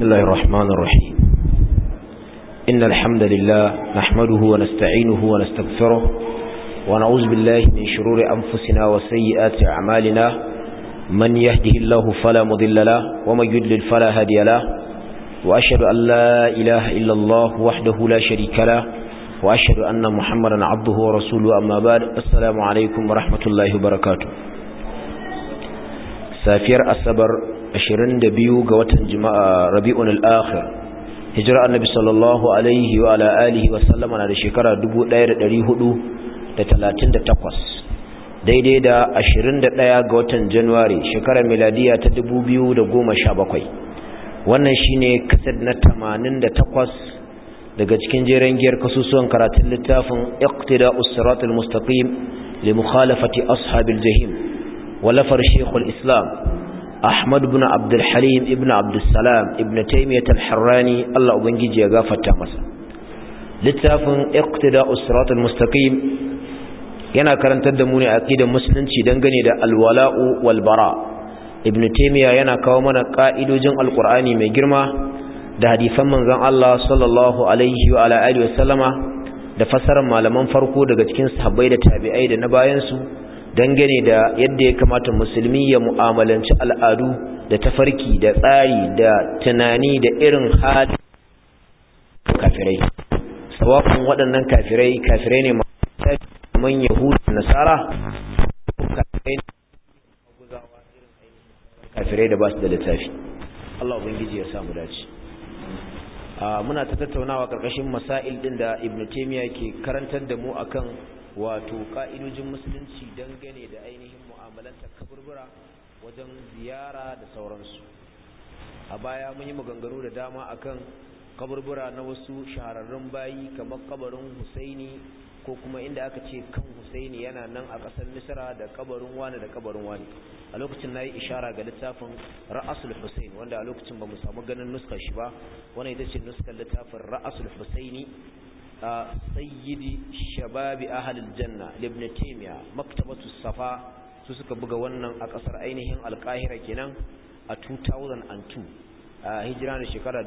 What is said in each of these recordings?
بسم الله الرحمن الرحيم إن الحمد لله نحمده ونستعينه ونستغفره ونعوذ بالله من شرور أنفسنا وسيئات أعمالنا من يهده الله فلا مضل له ومن يدلل فلا هادي له وأشهد أن لا إله إلا الله وحده لا شريك له وأشهد أن محمدا عبده ورسوله أما بعد السلام عليكم ورحمة الله وبركاته safiyar asabar 22 ga watan jima'a rabi'un al-akhir hijira annabi sallallahu alaihi wa ala alihi wa sallama na da shekara 1438 daidai da 21 ga watan january shekarar miladiya ta 2017 wannan shine kasad na 88 daga cikin jeren giyar kasusuwan karatun littafin iqtida'us siratal mustaqim li mukhalafati ashabil jahim ولفر شيخ الإسلام أحمد بن عبد الحليم ابن عبد السلام ابن تيمية الحراني الله أبنجي يغافة تامسا لتافن اقتداء الصراط المستقيم yana karantar da mu ne aqidar musulunci dangane da alwala'u wal bara ibn taymiya yana kawo mana ka'idojin alqur'ani mai girma da hadisan manzon Allah sallallahu alaihi wa ala alihi wa sallama da fasarar malaman farko daga cikin sahabbai da tabi'ai da na bayan su dangane da yadda ya kamata musulmi ya mu'amalanci al'adu da tafarki da tsari da tunani da irin hali kafirai sawafin waɗannan kafirai kafirai ne man yahudu nasara kafirai da ba su da littafi Allah ubangiji ya samu dace muna ta tattaunawa ƙarƙashin masail ɗin da ibn taymiya ke karantar da mu akan wato ka'idojin musulunci dangane da ainihin mu'amalanta kaburbura wajen ziyara da sauransu a baya mun yi maganganu da dama akan kaburbura na wasu shahararrun bayi kamar kabarin husaini ko kuma inda aka ce kan husaini yana nan a ƙasar misra da kabarin wani da kabarin wani a lokacin na yi ishara ga littafin ra'asul husain wanda a lokacin ba mu samu ganin nuskar shi ba wani ita ce nuskar littafin ra'asul husaini sayyidi shababi ahalil janna ibn taymiya maktabatu safa su suka buga wannan a kasar ainihin alkahira kenan a 2002 a hijira da shekara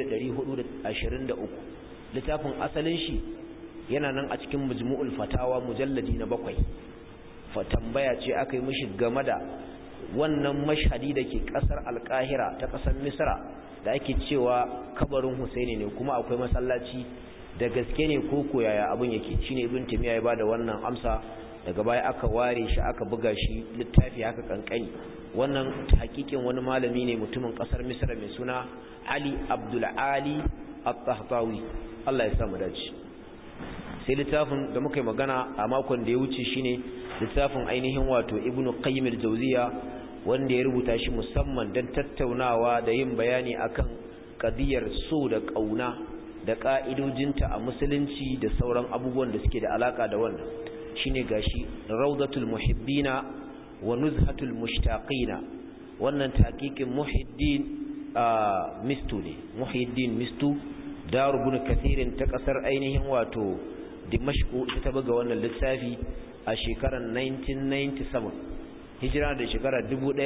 1423 littafin asalin shi yana nan a cikin majmu'ul fatawa mujalladi na bakwai tambaya ce aka yi mishi game da wannan mashhadi da ke kasar alkahira ta kasar misra da ake cewa kabarin husaini ne kuma akwai masallaci da gaske ne ko koyaya abin yake shine ibn timiya ya bada wannan amsa daga baya aka ware shi aka buga shi littafi haka kankani wannan hakikin wani malami ne mutumin kasar misra mai suna ali abdul ali at-tahtawi Allah ya samu dace sai littafin da muka yi magana a makon da ya wuce shine littafin ainihin wato ibn qayyim al-jawziya wanda ya rubuta shi musamman don tattaunawa da yin bayani akan kadiyar so da kauna da ƙa'idojinta a musulunci da sauran abubuwan da suke da alaƙa da wannan shine gashi raudatul muhibbina wa nuzhatul mushtaqina wannan taqiqin muhiddin mistu ne muhiddin mistu darubun kathirin ta ƙasar ainihin wato dimashku ita ta buga wannan littafi a shekarar 1997 hijira da shekarar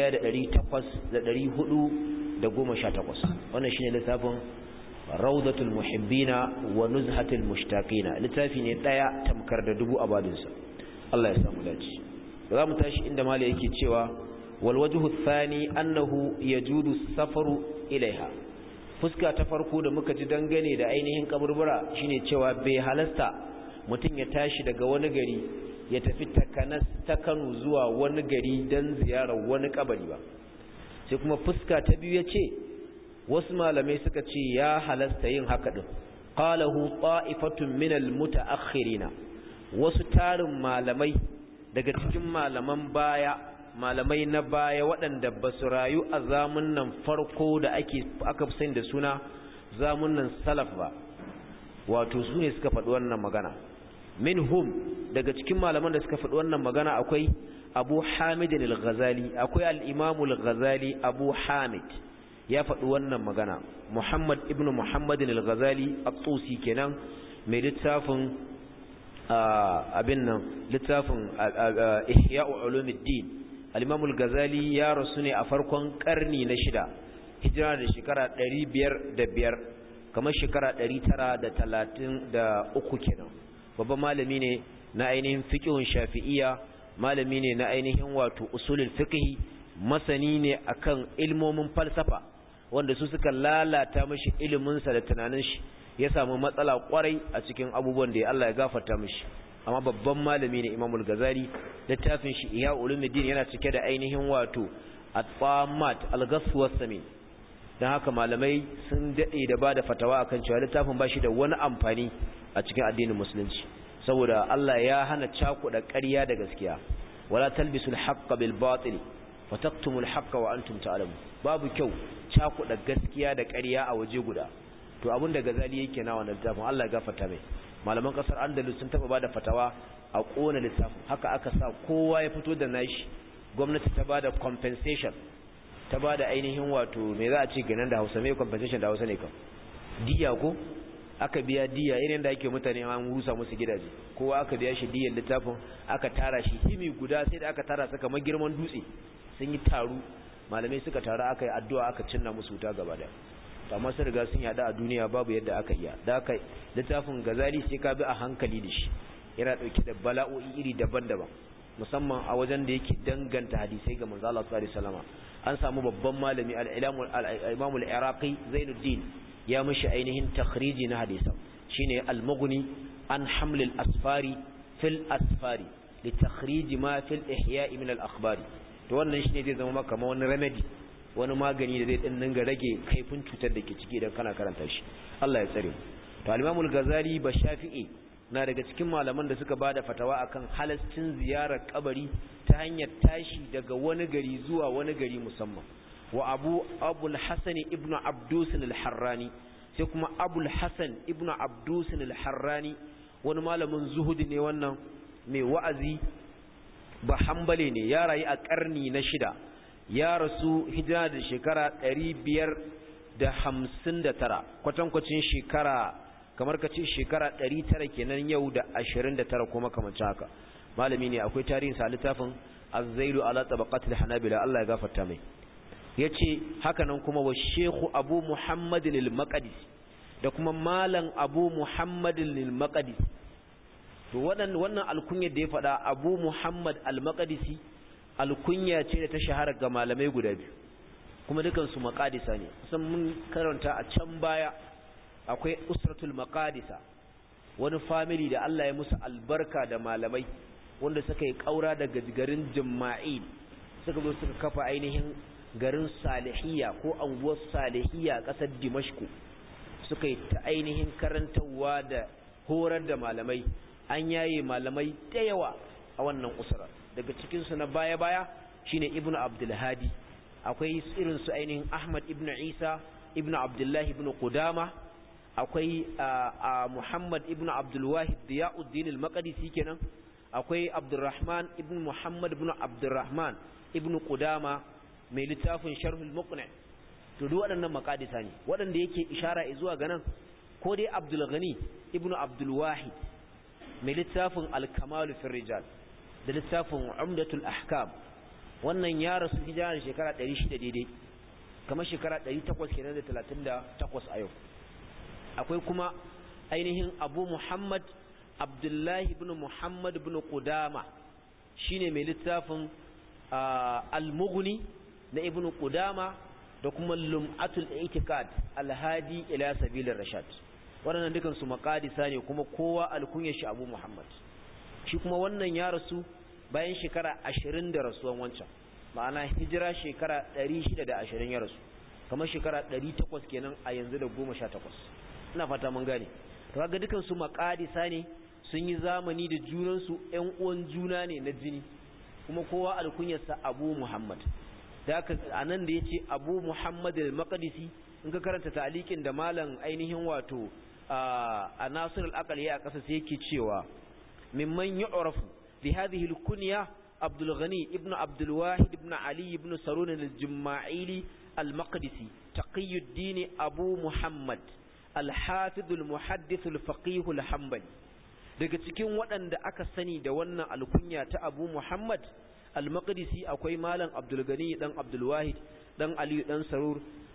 1818 wannan shine littafin raudatul muhibbina wa nuzhatul mushtaqina littafi ne daya tamkar da dubu abadinsa Allah ya samu dace za mu tashi inda mali yake cewa wal wajhu thani annahu yajudu safaru ilaiha fuska ta farko da muka ji dangane da ainihin kaburbura shine cewa bai halasta mutum ya tashi daga wani gari ya tafi takanas ta Kano zuwa wani gari dan ziyarar wani kabari ba sai kuma fuska ta biyu yace wasu malamai suka ce ya halasta yin haka din qalahu ta'ifatun minal mutaakhirina wasu tarin malamai daga cikin malaman baya malamai na baya waɗanda ba su rayu a zamunan farko da ake aka fi da suna zamunan salaf ba wato su ne suka faɗi wannan magana minhum daga cikin malaman da suka faɗi wannan magana akwai abu hamidin al-ghazali akwai al-imamu al-ghazali abu hamid ya faɗi wannan magana Muhammad ibn Muhammadin al-Ghazali at-Tusi kenan mai littafin abin nan littafin Ihya'u Ulumuddin al-Imam al-Ghazali ya rasu ne a farkon karni na shida hijira da shekara 505 kamar shekara 933 kenan babban malami ne na ainihin fiqhun shafi'iyya malami ne na ainihin wato usulul fiqh masani ne akan ilmomin falsafa wanda su suka lalata mishi ilimin sa da tunanin shi ya samu matsala kwarai a cikin abubuwan da Allah ya gafarta mishi amma babban malami ne Imamul Ghazali littafin shi Ihya Ulumuddin yana cike da ainihin wato at-tamat al-ghaswa samin dan haka malamai sun dade da bada fatawa akan cewa littafin bashi da wani amfani a cikin addinin musulunci saboda Allah ya hana cakuɗa ƙarya da gaskiya wala talbisul haqqa bil batil fataktumul haqqa wa antum ta'lamun babu kyau cakuɗa gaskiya da ƙarya a waje guda to abin da gazali yake na wannan littafin Allah ya gafarta mai malaman kasar Andalus sun taba bada fatawa a kona littafin haka aka sa kowa ya fito da nashi gwamnati ta bada compensation ta bada ainihin wato me za a ce ganin da Hausa me compensation da Hausa ne kam diya ko aka biya diya irin da ake mutane an rusa musu gidaje kowa aka biya shi diyar littafin aka tara shi himi guda sai da aka tara su kamar girman dutse sun yi taru malamai suka taru aka yi addu'a aka cinna musu wuta gaba da amma sun riga sun yada a duniya babu yadda aka iya da aka littafin gazali sai ka bi a hankali da shi yana dauke da bala'o'i iri daban-daban musamman a wajen da yake danganta hadisai ga manzo Allah sallallahu alaihi wasallam an samu babban malami al-Imam al-Iraqi Zainuddin ya mishi ainihin takhriji na hadisan shine al-Mughni an haml al-asfari fil asfari li takhrij ma fil ihya' min al-akhbari to wannan shine zai zama maka kamar wani remedy wani magani da zai din dinga rage kaifin cutar da ke ciki idan kana karanta shi Allah ya tsare to al-Imam al-Ghazali ba Shafi'i na daga cikin malaman da suka bada fatawa akan halascin ziyarar kabari ta hanyar tashi daga wani gari zuwa wani gari musamman wa Abu Abul Hasan ibn Abdus al-Harrani sai kuma Abul Hasan ibn Abdus al-Harrani wani malamin zuhudi ne wannan mai wa'azi ba hambale ne ya rayu a karni na shida ya rasu hijira da shekara ɗari biyar da hamsin da tara kwatankwacin shekara kamar ka ce shekara ɗari tara kenan yau da ashirin da tara kuma kamar haka malami ne akwai tarihin sa littafin azzailu ala tabaqatil hanabila Allah ya gafarta mai yace haka nan kuma wa shehu abu muhammadin al-maqdis da kuma malam abu muhammadin al-maqdis to wannan alkunyar da ya faɗa abu muhammad al-maqdisi alkunya ce da ta shahara ga malamai guda biyu kuma dukansu maqadisa ne kusan mun karanta a can baya akwai usratul maqadisa wani family da Allah ya musu albarka da malamai wanda suka yi kaura daga garin Jumma'il suka zo suka kafa ainihin garin Salihiyya ko anguwar Salihiyya kasar Dimashku suka yi ta ainihin karantawa da horar da malamai an yaye malamai da yawa a wannan usrar daga cikinsu na baya-baya shine ibnu abdulhadi akwai irin su ainihin ahmad ibnu isa ibnu abdullahi ibnu qudama akwai muhammad ibnu abdulwahid diyauddin al-maqdisi kenan akwai abdurrahman ibnu muhammad ibnu abdurrahman ibnu qudama mai littafin sharhul muqni to duk waɗannan maqadisa ne waɗanda yake ishara zuwa ga nan ko dai abdul ghani ibnu abdulwahid mai littafin al-kamal fi rijal da littafin umdatul ahkam wannan ya rasu hijira shekara 600 daidai kamar shekara 800 kenan da 38 a yau akwai kuma ainihin abu muhammad abdullahi ibn muhammad ibn qudama shine mai littafin al-mughni na ibn qudama da kuma lum'atul i'tikad al-hadi ila sabilir rashad waɗannan dukan su maqadisa ne kuma kowa alkunyar shi abu muhammad shi kuma wannan ya rasu bayan shekara ashirin da rasuwan wancan ma'ana hijira shekara ɗari shida da ashirin ya rasu kamar shekara ɗari takwas kenan a yanzu da goma sha takwas ina fata mun gane to kaga dukan su maƙadisa ne sun yi zamani da junansu ƴan uwan juna ne na jini kuma kowa alkunyarsa abu muhammad da haka a nan da ya ce abu muhammad al-maqdisi in ka karanta ta'alikin da malam ainihin wato a nasir al-aqal ya kasa sai yake cewa mimman yu'rafu bi hadhihi al-kunya Abdul Ghani ibn Abdul Wahid ibn Ali ibn Sarun al-Jumma'ili al-Maqdisi Taqiyuddin Abu Muhammad al-Hafiz al-Muhaddith al-Faqih al-Hanbali daga cikin waɗanda aka sani da wannan alkunya ta Abu Muhammad al-Maqdisi akwai malam Abdul Ghani dan Abdul Wahid dan Ali dan Sarur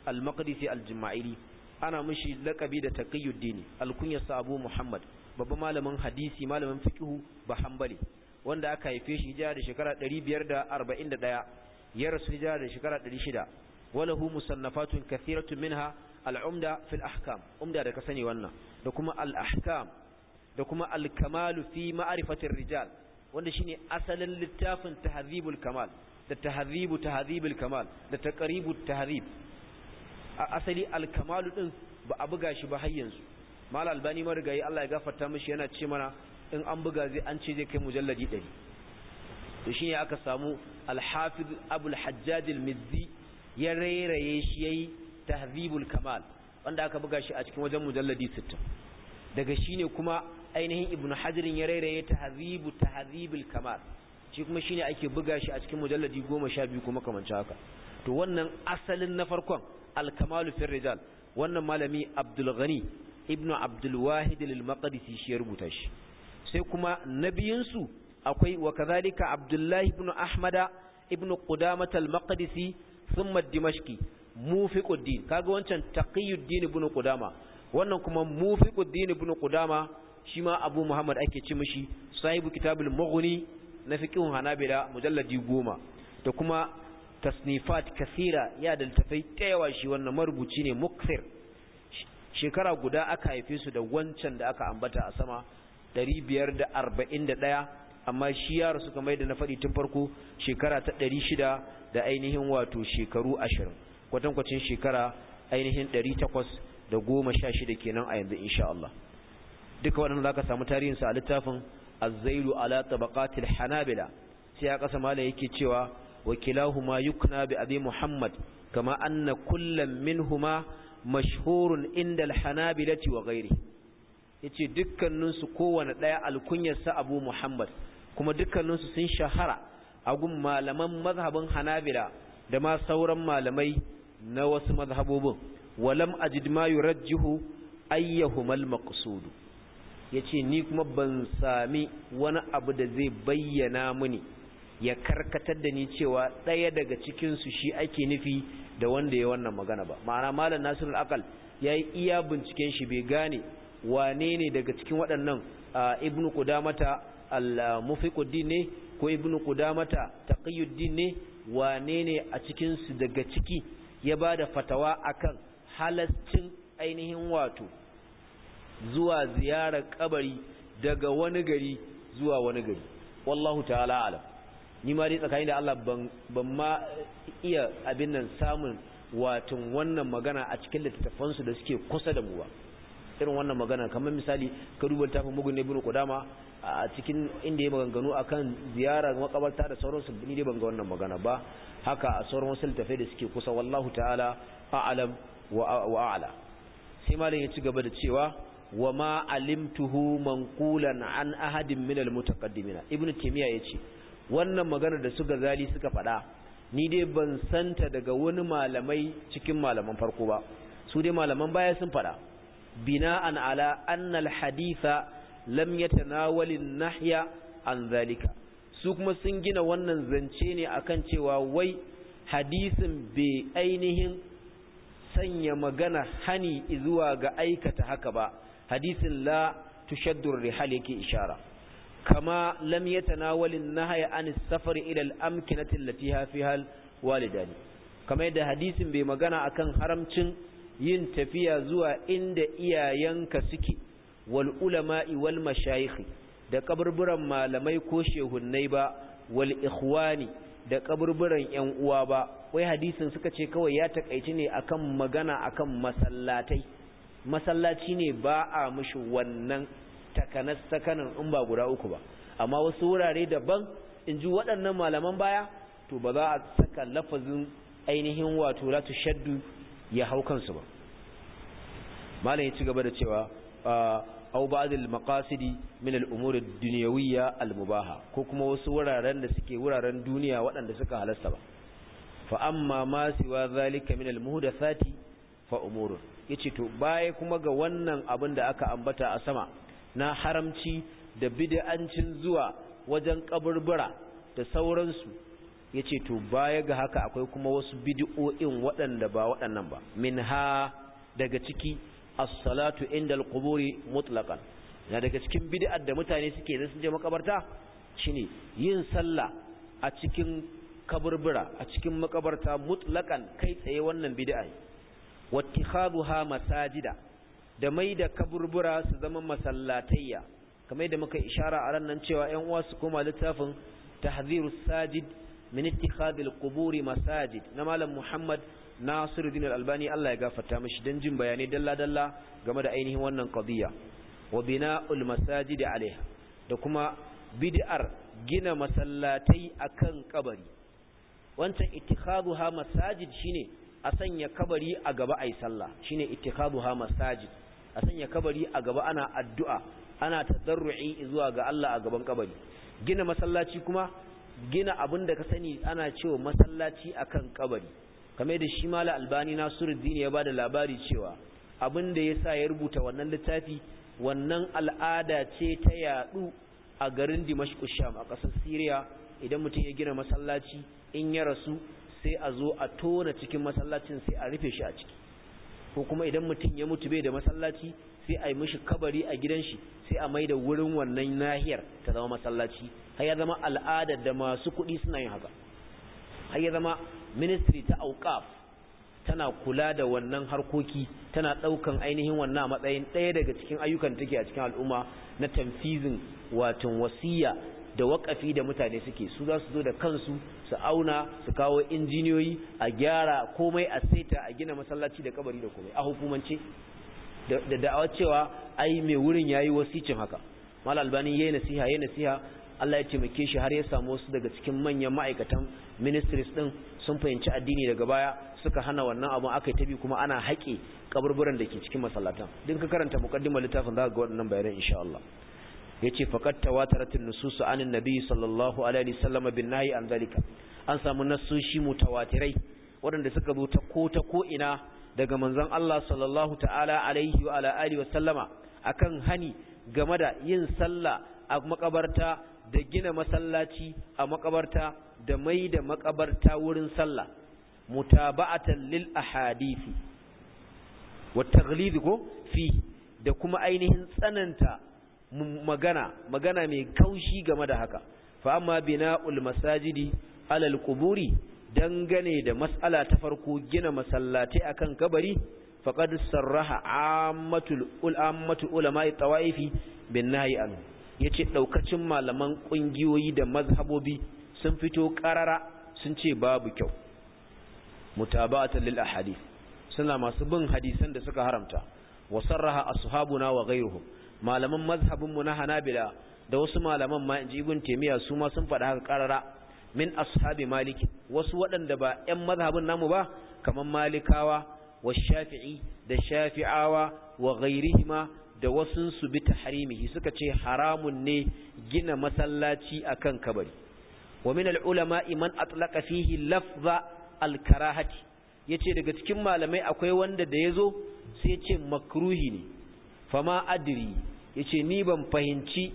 al-maqdisi al-juma'ili ana mishi laqabi da taqiyuddin al-kunyasa abu muhammad babban malamin hadisi malamin fiqhu ba hanbali wanda aka haife shi hijira da shekara 541 ya rasu hijira da shekara 600 walahu musannafatun kathiratun minha al-umda fil ahkam umda da ka sani wannan da kuma al-ahkam da kuma al-kamal fi ma'rifatir rijal wanda shine asalin littafin tahdhibul kamal da tahdhibu tahdhibul kamal da taqribut tahdhib asali al-kamal din ba a buga shi ba har yanzu mal albani marigayi Allah ya gafarta mishi yana ce mana in an buga zai an ce zai kai mujalladi 100 to shine aka samu al-hafiz abul hajjaj al-mizzi ya rairaye shi yayi tahdhibul kamal wanda aka buga shi a cikin wajen mujalladi 60 daga shine kuma ainihin ibnu hajarin ya rairaye tahdhibu tahdhibul kamal shi kuma shine ake buga shi a cikin mujalladi 12 kuma kamar haka to wannan asalin na farkon al-kamalu fi rijal wannan malami abdul ghani ibnu abdul wahid al-maqdisi shi ya rubuta shi sai kuma nabiyinsu akwai wa kadhalika abdullahi ibn ahmada ibn qudamah al-maqdisi thumma dimashqi mufiquddin kaga wancan taqiyuddin ibn qudama wannan kuma mufiquddin ibn qudama shi ma abu muhammad ake ci mishi sahibu kitabul mughni na fiqhun hanabila mujalladi goma da kuma tasnifat kathira ya da tafai tayawa shi wannan marubuci ne mukthir shekara guda aka haife su da wancan da aka ambata a sama 541 amma shi yaro suka mai da na faɗi tun farko shekara ta 600 da ainihin wato shekaru 20 kwatankwacin shekara ainihin 816 kenan a yanzu insha Allah duka waɗanda zaka samu tarihinsa a littafin az-zailu ala tabaqatil hanabila sai ya kasa mala yake cewa wakilahuma yukna bi abi muhammad kama anna kullam minhuma mashhurun inda al-hanabilati wa ghairihi yace dukkaninsu kowane ɗaya alkunyarsa abu muhammad kuma dukkaninsu sun shahara a gun malaman mazhabin hanabila da ma sauran malamai na wasu mazhabobin walam ajid ma yurajjihu ayyuhumal maqsud yace ni kuma ban sami wani abu da zai bayyana mini ya karkatar da ni cewa ɗaya daga cikin su shi ake nufi da wanda ya wannan magana ba ma'ana malam nasirul aqal yayi iya binciken shi bai gane wane ne daga cikin waɗannan ibnu qudamata al-mufiquddin ne ko ibnu qudamata taqiyuddin ne wane ne a cikin su daga ciki ya bada fatawa akan halascin ainihin wato zuwa ziyarar kabari daga wani gari zuwa wani gari wallahu ta'ala alam ni ma dai tsakanin da Allah ban ban ma iya abin nan samun watan wannan magana a cikin littattafansu da suke kusa da mu ba irin wannan magana kamar misali ka duba tafin mugun ibn qudama a cikin inda ya maganganu akan ziyarar makabarta da sauransu ni dai ban ga wannan magana ba haka a sauran wasu littafai da suke kusa wallahu ta'ala a'lam wa a'la sai malam ya ci gaba da cewa wa ma alimtuhu manqulan an ahadin min almutaqaddimin ibn taymiya yace wannan magana da su gazali suka faɗa ni dai ban santa daga wani malamai cikin malaman farko ba su dai malaman baya sun faɗa bina'an ala anna alhaditha lam yatanawali nahya an zalika su kuma sun gina wannan zance ne akan cewa wai hadisin bai ainihin sanya magana hani zuwa ga aikata haka ba hadisin la tushaddu rihal yake ishara kama lam yatanawali nahya an safar ila al-amkinati allati fiha walidani kama yadda hadisin bai magana akan haramcin yin tafiya zuwa inda iyayenka suke wal ulama'i wal mashayikh da kaburburan malamai ko shehunnai ba wal ikhwani da kaburburan yan uwa ba wai hadisin suka ce kawai ya takaici ne akan magana akan masallatai masallaci ne ba a mishi wannan takanas sakanin in ba guda uku ba amma wasu wurare daban in ji waɗannan malaman baya to ba za a saka lafazin ainihin wato la tushaddu ya hau kansu ba malam ya ci gaba da cewa aw ba'd al-maqasidi min al-umur ad-dunyawiyya al-mubaha ko kuma wasu wuraren da suke wuraren duniya waɗanda suka halasta ba fa amma ma siwa zalika min al-muhdathati fa umurun yace to baya kuma ga wannan abin da aka ambata a sama na haramci da bid'ancin zuwa wajen kaburbura da sauransu yace to baya ga haka akwai kuma wasu bid'o'in waɗanda ba waɗannan ba minha daga ciki as-salatu inda al-quburi mutlaqan na daga cikin bid'ar da mutane suke da sun je makabarta shine yin sallah a cikin kaburbura a cikin makabarta mutlaqan kai tsaye wannan bid'a ne wattikhaduha masajida da mai da kaburbura su zama masallatayya kamar da muka ishara a ran nan cewa ƴan uwa su koma littafin tahdhirus sajid min ittikhadil quburi masajid na malam Muhammad Nasiruddin Al-Albani Allah ya gafarta mishi dan jin bayanai dalla dalla game da ainihin wannan qadiya wa bina'ul masajidi alaiha da kuma bid'ar gina masallatai akan kabari wancan ittikhaduha masajid shine a sanya kabari a gaba ai sallah shine ittikhaduha masajid a sanya kabari a gaba ana addu'a ana tadarru'i zuwa ga Allah a gaban kabari gina masallaci kuma gina abin da ka sani ana cewa masallaci akan kabari kamar da shi mala albani nasiruddin ya bada labari cewa abin da yasa ya rubuta wannan littafi wannan al'ada ce ta yadu a garin Dimashq Sham a ƙasar Syria idan mutum ya gina masallaci in ya rasu sai a zo a tona cikin masallacin sai a rufe shi a ciki ko kuma idan mutum ya mutu bai da masallaci sai a yi mishi kabari a gidan shi sai a mai da wurin wannan nahiyar ta zama masallaci har ya zama al'ada da masu kuɗi suna yin haka har ya zama ministry ta auqaf tana kula da wannan harkoki tana ɗaukan ainihin wannan a matsayin ɗaya daga cikin ayyukan take a cikin al'umma na tamfizin watan wasiya da waƙafi da mutane suke su za su zo da kansu su auna su kawo injiniyoyi a gyara komai a saita a gina masallaci da kabari da komai a hukumance da da'awa cewa ai mai wurin yayi wasicin haka mal albani yayi nasiha yayi nasiha Allah ya taimake shi har ya samu wasu daga cikin manyan ma'aikatan ministries din sun fahimci addini daga baya suka hana wannan abun aka yi tabi kuma ana haƙe kaburburan da ke cikin masallatan din ka karanta muqaddimar littafin za ka ga waɗannan bayanan insha Allah yace faqat tawataratin nusus anin nabi sallallahu alaihi wasallam bin nahi an zalika an samu nassoshi mutawatirai waɗanda suka zo ta ko ta ko ina daga manzon Allah sallallahu ta'ala alaihi wa ala alihi wasallama akan hani game da yin sallah a makabarta da gina masallaci a makabarta da mai da makabarta wurin sallah mutaba'atan lil ahadisi wa taghlid ko fi da kuma ainihin tsananta magana magana mai kaushi game da haka fa amma bina'ul masajidi alal quburi dangane da mas'ala ta farko gina masallatai akan kabari faqad sarraha ammatul ulamatu ulama'i tawaifi bin nahyi anhu yace daukacin malaman kungiyoyi da mazhabobi sun fito karara sun ce babu kyau mutaba'atan lil ahadith suna masu bin hadisan da suka haramta wa sarraha ashabuna wa ghayruhum malaman mazhabinmu na hanabila da wasu malaman ma inji ibn taymiya su ma sun faɗa haka karara min ashabi maliki wasu waɗanda ba ƴan mazhabin namu ba kaman malikawa wa shafi'i da shafi'awa wa ghairihima da wasun su bi tahrimihi suka ce haramun ne gina masallaci akan kabari wa min al-ulama man atlaqa fihi lafza al-karahati yace daga cikin malamai akwai wanda da yazo sai ce makruhi ne fama adri yace ni ban fahimci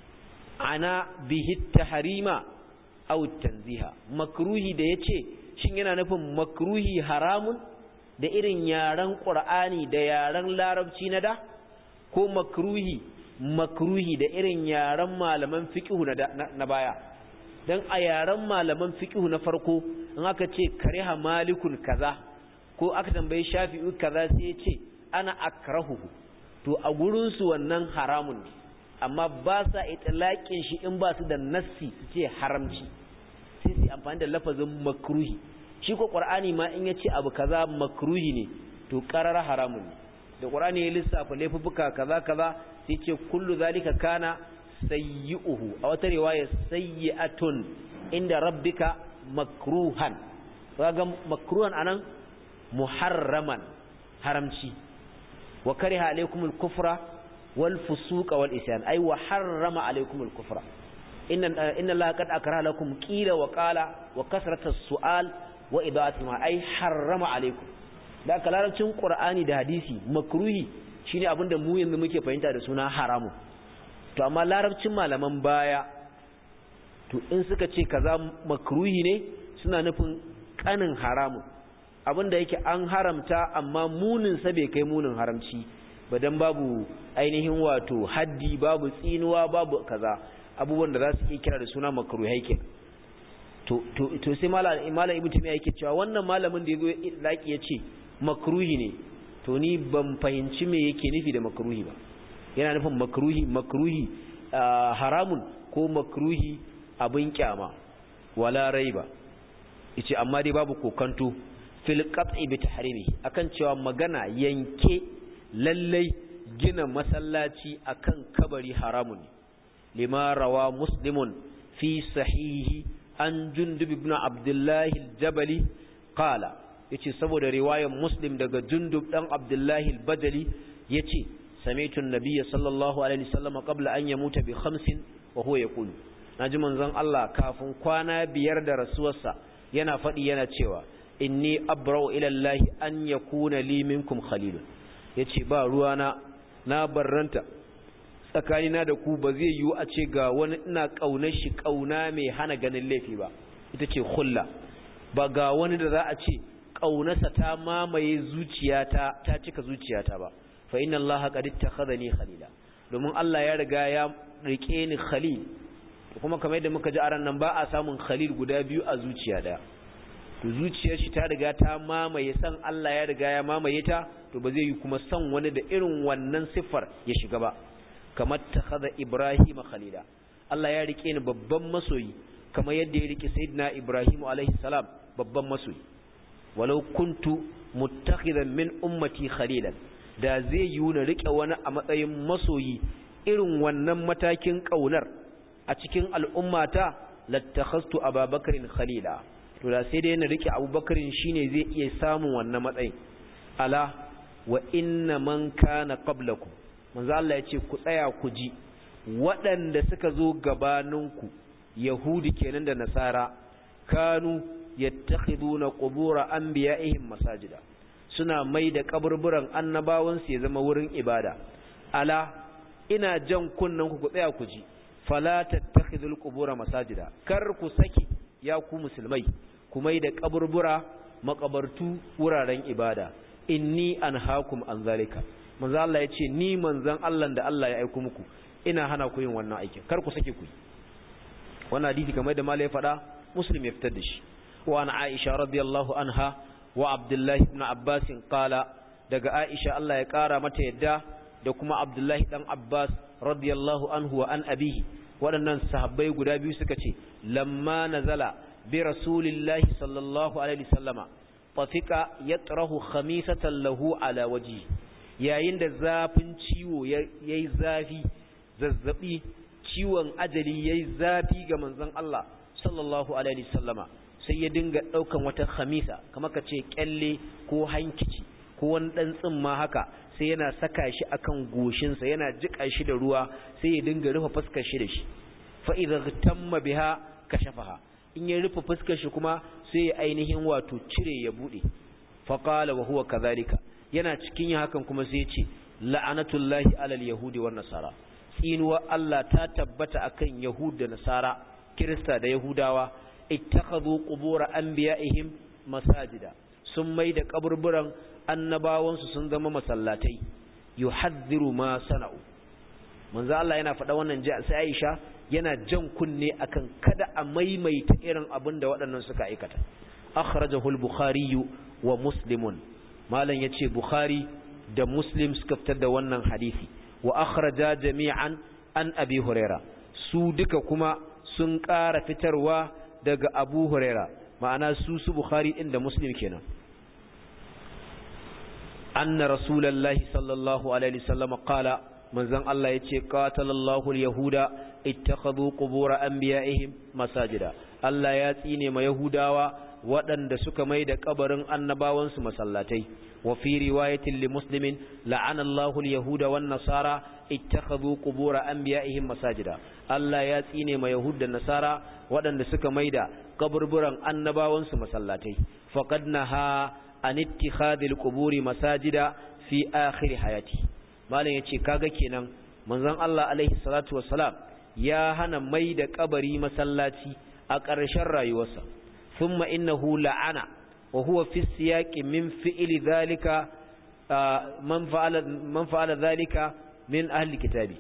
ana bihi tahrima aw tanziha makruhi da yace shin yana nufin makruhi haramun da irin yaran qur'ani da yaran larabci na da ko makruhi makruhi da irin yaran malaman fiqhu na, na baya dan a yaran malaman fiqhu na farko in aka ce kariha malikun kaza ko aka tambaye shafi'u kaza sai ya ce ana akrahuhu to a gurinsu wannan haramun ne amma ba sa itilaƙin shi in ba su da nassi su ce haramci sai su amfani da lafazin makruhi shi ko ƙwar'ani ma in ya ce abu kaza makruhi ne to ƙarar haramun ne da ƙwar'ani ya lissafa laifuka kaza kaza sai ce kullu zalika kana sayyi'uhu a wata riwaya sayyi'atun inda rabbika makruhan kaga makruhan anan muharraman haramci wa kariha alaykumul kufra wal fusuqa wal isyan ay wa harrama alaykumul kufra inna inna allaha qad akraha lakum qila wa qala wa kasratus su'al wa ida'atul ma ay harrama alaykum da kalarcin qur'ani da hadisi makruhi shine abinda mu yanzu muke fahimta da suna haramu to amma larabcin malaman baya to in suka ce kaza makruhi ne suna nufin kanin haramun abinda yake an haramta amma munin sa bai kai munin haramci ba dan babu ainihin wato haddi babu tsinuwa babu kaza abubuwan da za su iya kira da suna makruhai ke to to to sai malam malam ibnu taymiya yake cewa wannan malamin da yazo laki yace makruhi ne to ni ban fahimci me yake nufi da makruhi ba yana nufin makruhi makruhi haramun ko makruhi abin kyama wala raiba yace amma dai babu kokanto fil qat'i bi tahrimi akan cewa magana yanke lallai gina masallaci akan kabari haramun lima rawa muslimun fi sahihi an jundub ibn abdullah al-jabali qala yace saboda riwayar muslim daga jundub dan abdullah al-bajali yace sami'tu an-nabiy sallallahu alaihi wasallam qabla an yamuta bi khamsin wa huwa yaqulu naji manzon Allah kafin kwana biyar da rasuwarsa yana faɗi yana cewa inni abra'u ila Allah an yakuna li minkum khalilun yace ba ruwana na barranta tsakanina da ku ba zai yiwu a ce ga wani ina kaunar shi kauna mai hana ganin laifi ba ita ce khulla ba ga wani da za a ce kaunarsa ta mamaye zuciyata ta cika zuciyata ba fa inna Allah qad ittakhadhani khalila domin Allah ya riga ya rike ni khalil kuma kamar yadda muka ji a ran nan ba a samun khalil guda biyu a zuciya daya to zuciyar shi ta riga ta mamaye san Allah ya riga ya mamaye ta to ba zai yi kuma san wani da irin wannan siffar ya shiga ba kamar takhadha Ibrahim khalila Allah ya rike ni babban masoyi kamar yadda ya rike sayyidina Ibrahim alaihi salam babban masoyi walau kuntu muttakhidan min ummati khalilan da zai yi na rike wani a matsayin masoyi irin wannan matakin kaunar a cikin al'ummata lattakhastu ababakarin khalila to da sai dai na rike abubakarin shine zai iya samun wannan matsayin ala wa inna man kana qablakum manzo Allah ya ce ku tsaya ku ji waɗanda suka zo gabaninku yahudi kenan da nasara kanu yattakhiduna qubur anbiya'ihim masajida suna mai da kaburburan annabawansu ya zama wurin ibada ala ina jan kunnan ku ku tsaya ku ji fala tattakhidul qubur masajida kar ku saki ya ku musulmai ku mai da kaburbura makabartu wuraren ibada inni anhaakum an zalika manzo Allah yace ni manzon Allah da Allah ya aika muku ina hana ku yin wannan aikin kar ku sake ku wannan hadisi kamar da malai faɗa muslim ya fitar da shi wa an aisha radiyallahu anha wa abdullahi ibn abbas qala daga aisha Allah ya kara mata yadda da kuma abdullahi dan abbas radiyallahu anhu wa an abihi waɗannan sahabbai guda biyu suka ce lamma nazala bi rasulillahi sallallahu alaihi wasallama fafika yatrahu khamisatan lahu ala waji yayin da zafin ciwo yayi zafi zazzabi ciwon ajali yayi zafi ga manzon Allah sallallahu alaihi wasallama sai ya dinga daukan wata khamisa kamar kace kyalle ko hankici ko wani dan tsimma haka sai yana saka shi akan goshinsa yana jika shi da ruwa sai ya dinga rufe fuskar shi da shi fa idza tamma biha kashafaha in ya rufe fuskar shi kuma sai ya ainihin wato cire ya bude fa qala wa huwa kadhalika yana cikin yin hakan kuma sai ya ce la'anatullahi alal yahudi wan nasara tsinuwa Allah ta tabbata akan yahud da nasara kirista da yahudawa ittakhadhu qubur anbiya'ihim masajida sun mai da kaburburan annabawansu sun zama masallatai yuhadhdhiru ma sana'u manzo Allah yana faɗa wannan ji sai Aisha yana jan kunne akan kada a maimaita irin abin da waɗannan suka aikata akhrajahu al-bukhari wa muslimun malam yace bukhari da muslim suka fitar da wannan hadisi wa akhraja jami'an an abi huraira su duka kuma sun ƙara fitarwa daga abu huraira ma'ana su su bukhari din da muslim kenan anna rasulullahi sallallahu alaihi wasallam qala manzon Allah yace qatalallahu al-yahuda ittakhadhu qubur anbiya'ihim masajida Allah ya tsine ma yahudawa waɗanda suka mai da kabarin annabawansu masallatai wa fi riwayatin li muslimin la'ana Allahu al-yahuda wan nasara ittakhadhu qubur anbiya'ihim masajida Allah ya tsine ma yahuda da nasara waɗanda suka mai da kaburburan annabawansu masallatai faqad naha an ittikhadhil quburi masajida fi akhir hayati malam yace kaga kenan manzon Allah alaihi salatu wassalam ya hana mai da kabari masallaci a ƙarshen rayuwarsa thumma innahu la'ana wa huwa fi siyaqi min fi'li dhalika man fa'ala man fa'ala dhalika min ahli kitabi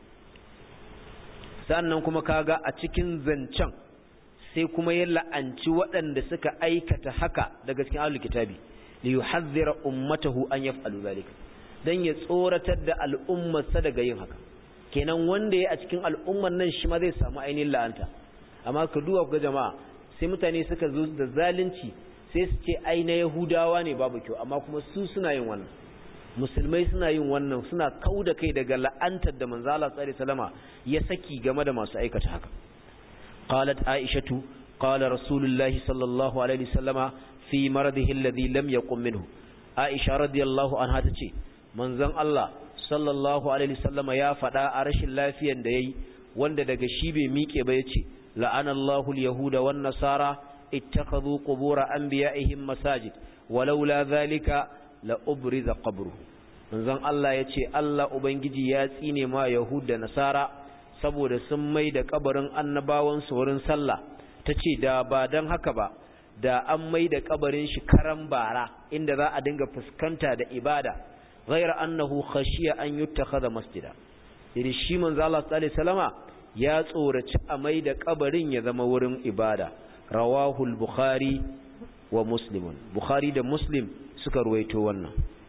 sannan kuma kaga a cikin zancen sai kuma ya la'anci waɗanda suka aikata haka daga cikin ahli kitabi li yuhadhdhira ummatahu an yaf'alu dhalika dan ya tsoratar da al'ummarsa daga yin haka kenan wanda ya a cikin al'ummar nan shi ma zai samu ainihin la'anta amma ka duba ga jama'a sai mutane suka zo da zalunci sai su ce ai na yahudawa ne babu kyau amma kuma su suna yin wannan musulmai suna yin wannan suna kau da kai daga la'antar da manzo Allah sallallahu alaihi wasallama ya saki game da masu aikata haka qalat aishatu qala rasulullahi sallallahu alaihi wasallama fi maradihi alladhi lam yaqum minhu aisha radiyallahu anha tace manzon Allah sallallahu alaihi wasallama ya faɗa a rashin lafiyan da yayi wanda daga shi bai miƙe ba yace la'anallahu al-yahuda wan nasara ittakhadhu qubur anbiya'ihim masajid walaula dhalika la ubriza qabruhu manzon Allah yace Allah ubangiji ya tsine ma yahud da nasara saboda sun mai da kabarin annabawan su wurin sallah tace da ba dan haka ba da an mai da kabarin shi karan bara inda za a dinga fuskanta da ibada ghayra annahu khashiya an yuttakhadha masjida idan shi manzo Allah sallallahu alaihi wasallama ya tsoraci a mai da kabarin ya zama wurin ibada rawahul bukhari wa muslimun bukhari da muslim suka ruwaito wannan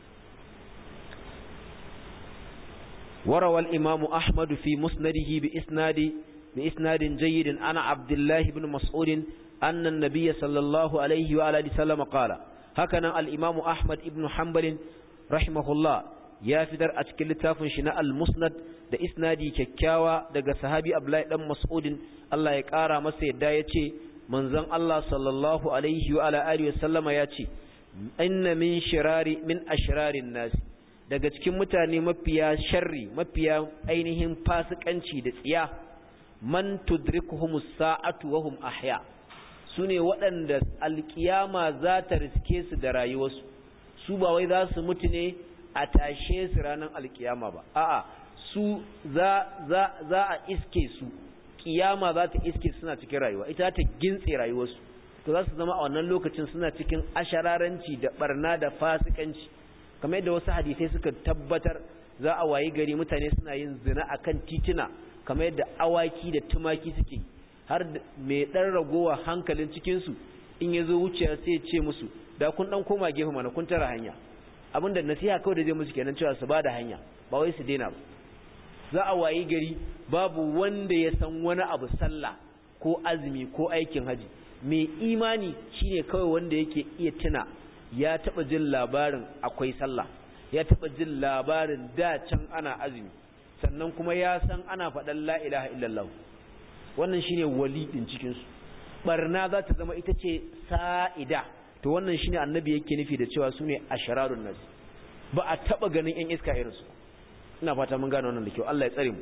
وروى الإمام أحمد في مسنده بإسناد بإسناد جيد أنا عبد الله بن مسعود أن النبي صلى الله عليه وآله وسلم قال هكذا الإمام أحمد بن حنبل رحمه الله ya fitar a cikin littafin shi na al-musnad da isnadi kyakkyawa daga sahabi Abdullahi dan Mas'udin Allah ya kara masa yadda yace manzon Allah sallallahu alaihi wa ala alihi wasallama yace inna min shirari min ashrarin nas daga cikin mutane mafiya sharri mafiya ainihin fasikanci da tsiya man tudrikuhumus sa'atu wa hum ahya sune waɗanda alkiyama za ta riske su da rayuwarsu su ba wai za su mutu ne a tashe su ranar alkiyama ba a'a su za za za a iske su kiyama za ta iske suna cikin rayuwa ita ta gintse rayuwarsu to za su zama a wannan lokacin suna cikin ashararanci da barna da fasikanci kamar yadda wasu hadisai suka tabbatar za a wayi gari mutane suna yin zina akan titina kamar yadda awaki da tumaki suke har mai dan ragowa hankalin cikin su in yazo wuciya sai ya ce musu da kun dan koma gefe mana kun tara hanya abinda nasiha kawai da zai musu kenan cewa su bada hanya ba wai su daina ba za a wayi gari babu wanda ya san wani abu sallah ko azumi ko aikin haji mai imani shine kawai wanda yake iya tuna ya taba jin labarin akwai sallah ya taba jin labarin da can ana azumi sannan kuma ya san ana faɗan la ilaha illallah wannan shine wali din cikin su barna za ta zama ita ce sa'ida to wannan shine annabi yake nufi da cewa sune ashararun nas ba a taba ganin yan iska irin su ina fata mun gane wannan da kyau Allah ya tsare mu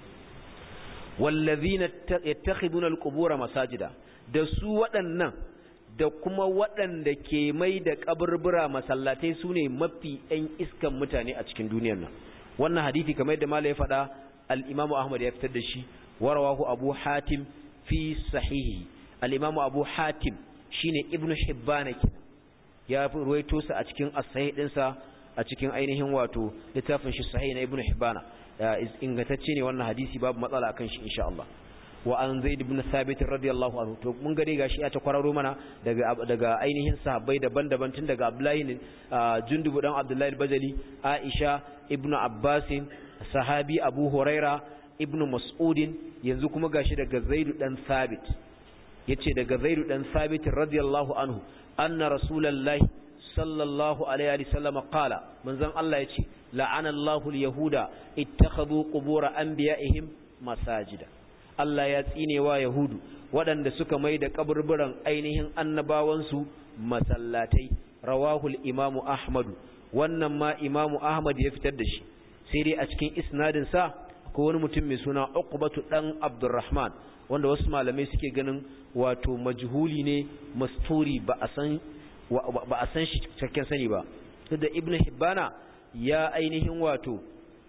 wallazina yattakhiduna alqubura masajida da su waɗannan da kuma waɗanda ke mai da kaburbura masallatai sune mafi yan iskan mutane a cikin duniyar nan wannan hadisi kamar yadda malai ya faɗa al-Imam Ahmad ya fitar da shi warawahu Abu Hatim fi sahihi al-Imam Abu Hatim shine Ibn Hibban kenan ya ruwaito sa a cikin as-sahih dinsa a cikin ainihin wato littafin shi sahih na Ibn Hibban ingantacce ne wannan hadisi babu matsala akan shi insha Allah wa an Zaid ibn Thabit radiyallahu anhu to mun gare gashi ya ta kwararo mana daga daga ainihin sahabbai daban-daban tun daga Abdullahi ne Jundub dan Abdullahi al-Bajali Aisha ibn Abbas sahabi Abu Huraira ibn Mas'ud yanzu kuma gashi daga Zaid dan Thabit yace daga Zaid dan Thabit radiyallahu anhu anna rasulullahi sallallahu alaihi wa sallam qala manzon Allah yace la'ana Allahu al-yahuda ittakhadhu qubur anbiya'ihim masajida Allah ya tsine wa yahudu waɗanda suka mai da kaburburan ainihin annabawansu masallatai rawahul imamu ahmadu wannan ma imamu ahmad ya fitar da shi sai dai a cikin isnadin sa ko wani mutum mai suna uqbatu dan abdurrahman wanda wasu malamai suke ganin wato majhuli ne masturi ba a san ba a san shi cikakken sani ba da ibnu hibbana ya ainihin wato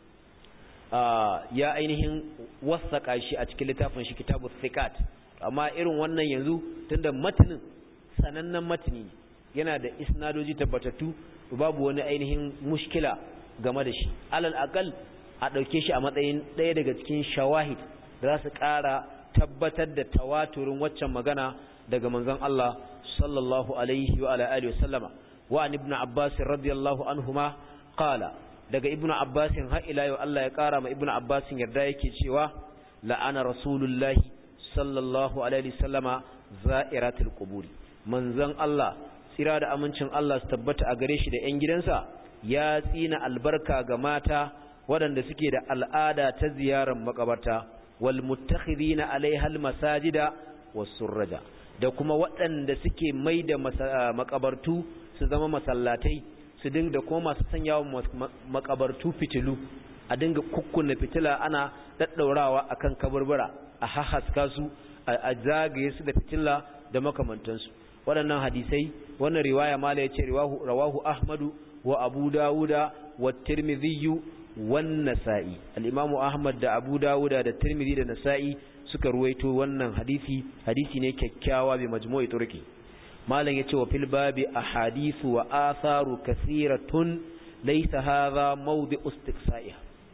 ya ainihin wasaka shi a cikin littafin shi kitabu thiqat amma irin wannan yanzu tunda matanin sanannen matni yana da isnadoji tabbatattu babu wani ainihin mushkila game da shi alal aqal a dauke shi a matsayin ɗaya daga cikin shawahid da za su ƙara tabbatar da tawaturin waccan magana daga manzon Allah sallallahu alaihi wa ala alihi wa sallama wa an ibnu abbas radiyallahu anhuma qala daga ibnu abbas har ila yau Allah ya ƙara ma ibnu abbas yarda yake cewa la'ana rasulullahi sallallahu alaihi wa sallama za'iratul quburi manzon Allah tsira da amincin Allah su tabbata a gare shi da ƴan gidansa ya tsina albarka ga mata waɗanda suke da al'ada ta ziyarar makabarta wal muttakhidina alaiha al masajida was surraja da kuma waɗanda suke mai da makabartu su zama masallatai su dinga kuma masu sanya makabartu fitilu a dinga kukkunna fitila ana daddaurawa akan kaburbura a hahaska su a zagaye su da fitila da makamantansu waɗannan hadisai wannan riwaya mala yace riwahu rawahu ahmadu wa abu dawuda wa tirmidhi wan nasa'i al-imamu ahmad da abu dawuda da tirmidhi da nasa'i suka ruwaito wannan hadisi hadisi ne kyakkyawa bi majmu'i turki malam yace wa fil babi ahadithu wa atharu kathiratun laysa hadha mawdi'u istiqsa'iha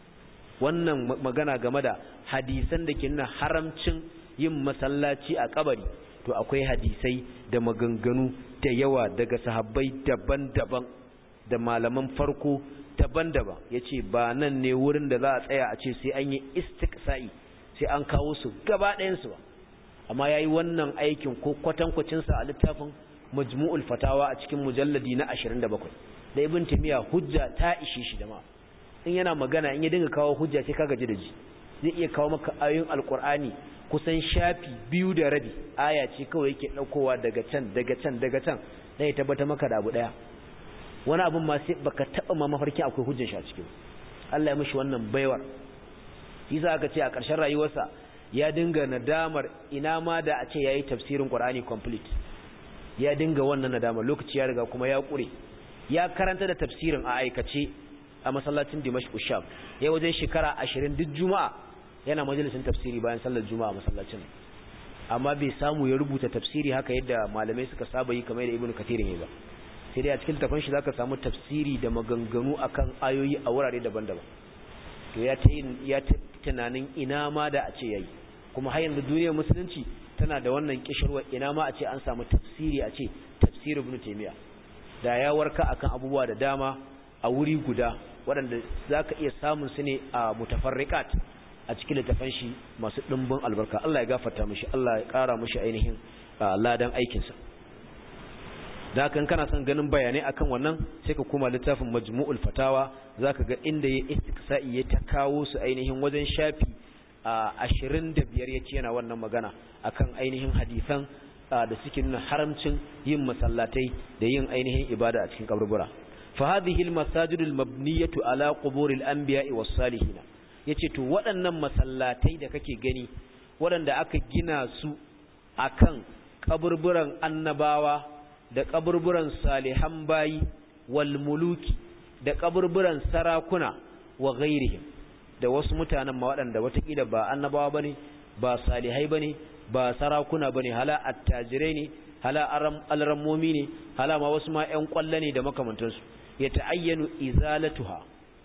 wannan magana game da hadisan da ke nuna haramcin yin masallaci a kabari to akwai hadisai da maganganu da yawa daga sahabbai daban-daban da malaman farko daban-daban yace ba nan ne wurin da za a tsaya a ce sai an yi istiqsa'i sai an kawo su gaba ɗayansu ba amma ya yi wannan aikin ko kwatankwacinsa a littafin majmu'ul fatawa a cikin mujalladi na 27 da ibn timiya hujja ta ishe shi da ma in yana magana in ya dinga kawo hujja sai ka gaji da ji zai iya kawo maka ayoyin alkur'ani kusan shafi biyu da rabi aya ce kawai yake ɗaukowa daga can daga can daga can dan ya tabbata maka da abu ɗaya wani abun ma sai baka taɓa ma mafarkin akwai hujjar shi a cikin Allah ya mishi wannan baiwar yasa aka ce a ƙarshen rayuwarsa ya dinga nadamar ina ma da a ce yayi tafsirin Qur'ani complete ya dinga wannan nadamar lokaci ya riga kuma ya ƙure ya karanta da tafsirin a aikace a masallacin Dimashq Sham ya wajen shekara 20 duk juma'a yana majalisin tafsiri bayan sallar juma'a masallacin amma bai samu ya rubuta tafsiri haka yadda malamai suka saba yi kamar da Ibn Kathir ne ba sai dai a cikin tafan shi zaka samu tafsiri da maganganu akan ayoyi a wurare daban-daban to ya ta ya tunanin ina ma da a ce yayi kuma har yanzu duniyar musulunci tana da wannan kishirwa ina ma a ce an samu tafsiri a ce tafsir ibn taymiya da ya warka akan abubuwa da dama a wuri guda waɗanda zaka iya samun su ne a mutafarriqat a cikin littafan shi masu dimbin albarka Allah ya gafarta mishi Allah ya ƙara mishi ainihin ladan aikin sa da kan kana son ganin bayanai akan wannan sai ka koma littafin majmu'ul fatawa zaka ga inda ya istiqsa'i ya ta kawo su ainihin wajen shafi ashirin da biyar ya ce yana wannan magana akan ainihin hadisan da suke nuna haramcin yin masallatai da yin ainihin ibada a cikin kaburbura fa hadhihi al masajidul mabniyatu ala quburil anbiya'i was salihin yace to waɗannan masallatai da kake gani waɗanda aka gina su akan kaburburan annabawa da kaburburan salihan bayi wal muluki da kaburburan sarakuna wa ghairihim da wasu mutanen ma waɗanda watakila ba annabawa bane ba salihai bane ba sarakuna bane hala attajirai ne hala alrammomi ne hala ma wasu ma ƴan ƙwalla ne da makamantansu ya ta'ayyanu izalatuha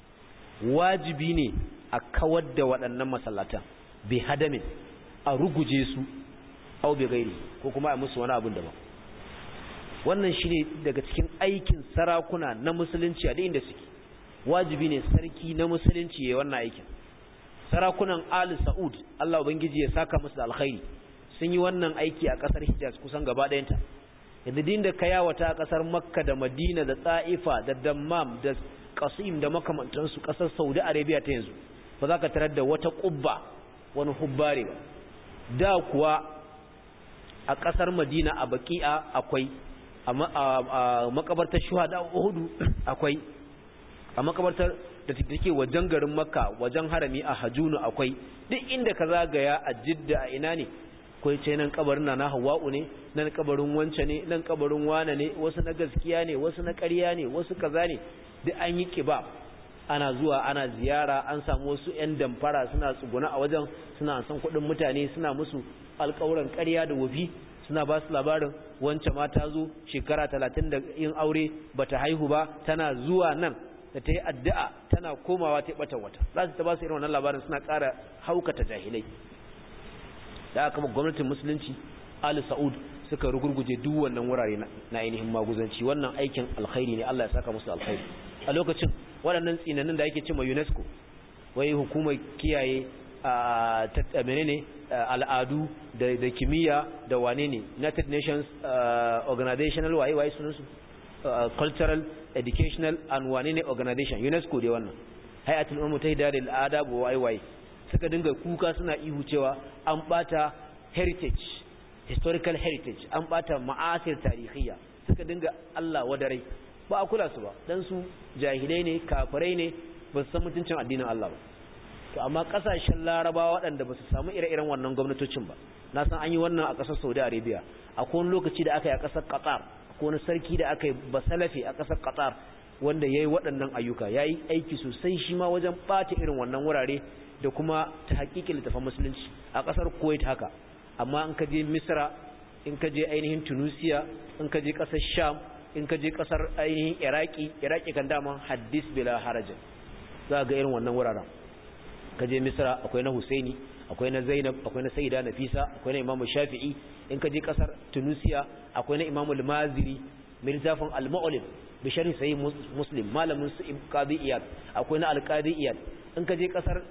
wajibi ne a kawar da waɗannan masallatan bi hadamin a ruguje su au bi gairi ko kuma a musu wani abin daban wannan shine daga cikin aikin sarakuna na musulunci a inda suke wajibi ne sarki na musulunci ya wannan aikin sarakunan Ali Saud Allah ubangiji ya saka musu da alkhairi sun yi wannan aiki a kasar Hijaz kusan gaba ɗayanta yadda din da kayawata a kasar Makka da Madina da Taifa da Dammam da Qasim da makamantansu kasar Saudi Arabia ta yanzu ba za ka tarar da wata kubba wani hubbare ba da kuwa a kasar Madina a Baqi'a akwai a makabartar Shuhada Uhud akwai a makabartar da take wajen garin makka wajen harami a hajunu akwai duk inda ka zagaya a jidda a ina ne kai ce nan kabarin na hawa'u ne nan kabarin wance ne nan kabarin wane ne wasu na gaskiya ne wasu na ƙarya ne wasu kaza ne duk an yi kiba ana zuwa ana ziyara an samu wasu ƴan damfara suna tsuguna a wajen suna san kuɗin mutane suna musu alƙawuran ƙarya da wafi suna ba su labarin wancan ma ta zo shekara talatin da yin aure bata haihu ba tana zuwa nan da ta yi addu'a tana komawa ta ɓata wata za su ta ba su irin wannan labarin suna ƙara haukata jahilai da aka gwamnatin musulunci ali sa'ud suka rugurguje duk wannan wurare na ainihin maguzanci wannan aikin alkhairi ne Allah ya saka musu alkhairi a lokacin waɗannan tsinanin da ake cewa UNESCO wai hukumar kiyaye a menene al'adu da kimiyya da wane ne United Nations organizational waye waye sunansu cultural educational and wane ne organization UNESCO dai wannan hayatul ummu tahida lil adab wa waye waye suka dinga kuka suna ihu cewa an bata heritage historical heritage an bata ma'asir tarihiyya suka dinga Allah wadarai ba a kula su ba dan su jahilai ne kafirai ne ba su san mutuncin addinin Allah ba to amma kasashen Larabawa waɗanda ba su samu ire-iren wannan gwamnatocin ba na san an yi wannan a ƙasar Saudi Arabia akwai wani lokaci da aka yi a ƙasar Qatar akwai wani sarki da aka yi basalafi a ƙasar Qatar wanda yayi waɗannan ayyuka yayi aiki sosai shi ma wajen ɓata irin wannan wurare da kuma ta hakikin littafin musulunci a ƙasar Kuwait haka amma in ka je Misra in ka je ainihin Tunisia in ka je ƙasar Sham in ka je ƙasar ainihin Iraki Iraki kan dama hadis bila harajin za ga irin wannan wuraren ka je Misra akwai na Husaini akwai na Zainab akwai na Sayyida Nafisa akwai na Imam Shafi'i in ka je ƙasar Tunisia akwai na Imam Al-Maziri mirzafin Al-Mu'lim bi sharhi sahih Muslim malamin su Qadi Iyad akwai na Al-Qadi Iyad in ka je ƙasar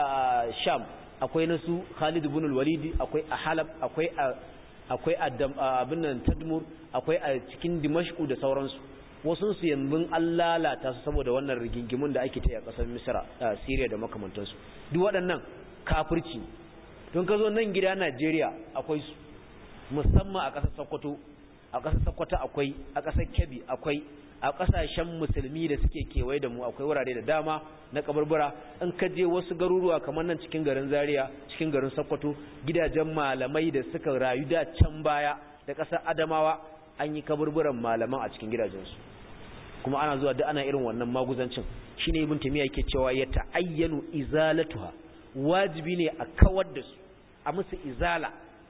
Sham akwai na su Khalid ibn al-Walid akwai a Halab akwai a akwai a abin nan Tadmur akwai a cikin Dimashq da sauransu wasu su yanzu an lalata su saboda wannan rigingimun da ake ta a ƙasar Misra Syria da makamantansu duk waɗannan kafirci don ka zo nan gida Najeriya akwai su musamman a ƙasar Sokoto a ƙasar Sokoto akwai a ƙasar Kebbi akwai a ƙasashen musulmi da suke kewaye da mu akwai wurare da dama na kaburbura in ka je wasu garuruwa kamar nan cikin garin Zaria cikin garin Sokoto gidajen malamai da suka rayu da can baya da ƙasar Adamawa an yi kaburburan malaman a cikin gidajensu kuma ana zuwa da ana irin wannan maguzancin shine ibn tamiya yake cewa ya ta'ayyanu izalatuha wajibi ne a kawar da su a musu izala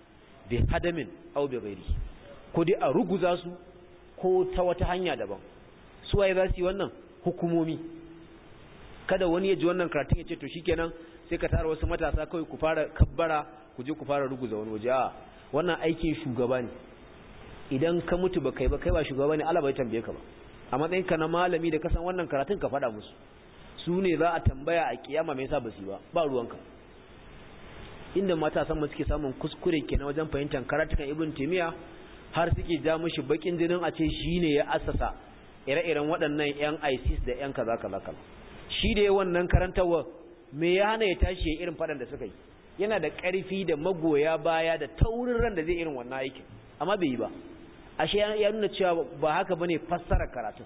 bi hadamin aw bi ghairi ko dai a ruguza su ko ta wata hanya daban su waye za su yi wannan hukumomi kada wani ya ji wannan karatun ya ce to shikenan sai ka tara wasu matasa kawai ku fara kabbara ku je ku fara ruguza wani waje a wannan aikin shugaba ne idan ka mutu ba kai ba kai ba shugaba ne Allah bai tambaye ka ba a matsayin ka na malami da kasan wannan karatun ka faɗa musu su ne za a tambaya a kiyama me yasa ba su ba ba ruwanka inda matasan mu suke samun kuskure kenan wajen fahimtar karatukan ibn timiya har suke ja mishi bakin jinin a ce shine ya assasa ire-iren waɗannan yan ISIS da yan kaza kaza kaza shi da wannan karantawa me ya hana ya tashi ya irin faɗan da suka yi yana da ƙarfi da magoya baya da taurin ran da zai irin wannan aikin amma bai yi ba ashe ya nuna cewa ba haka bane fassara karatun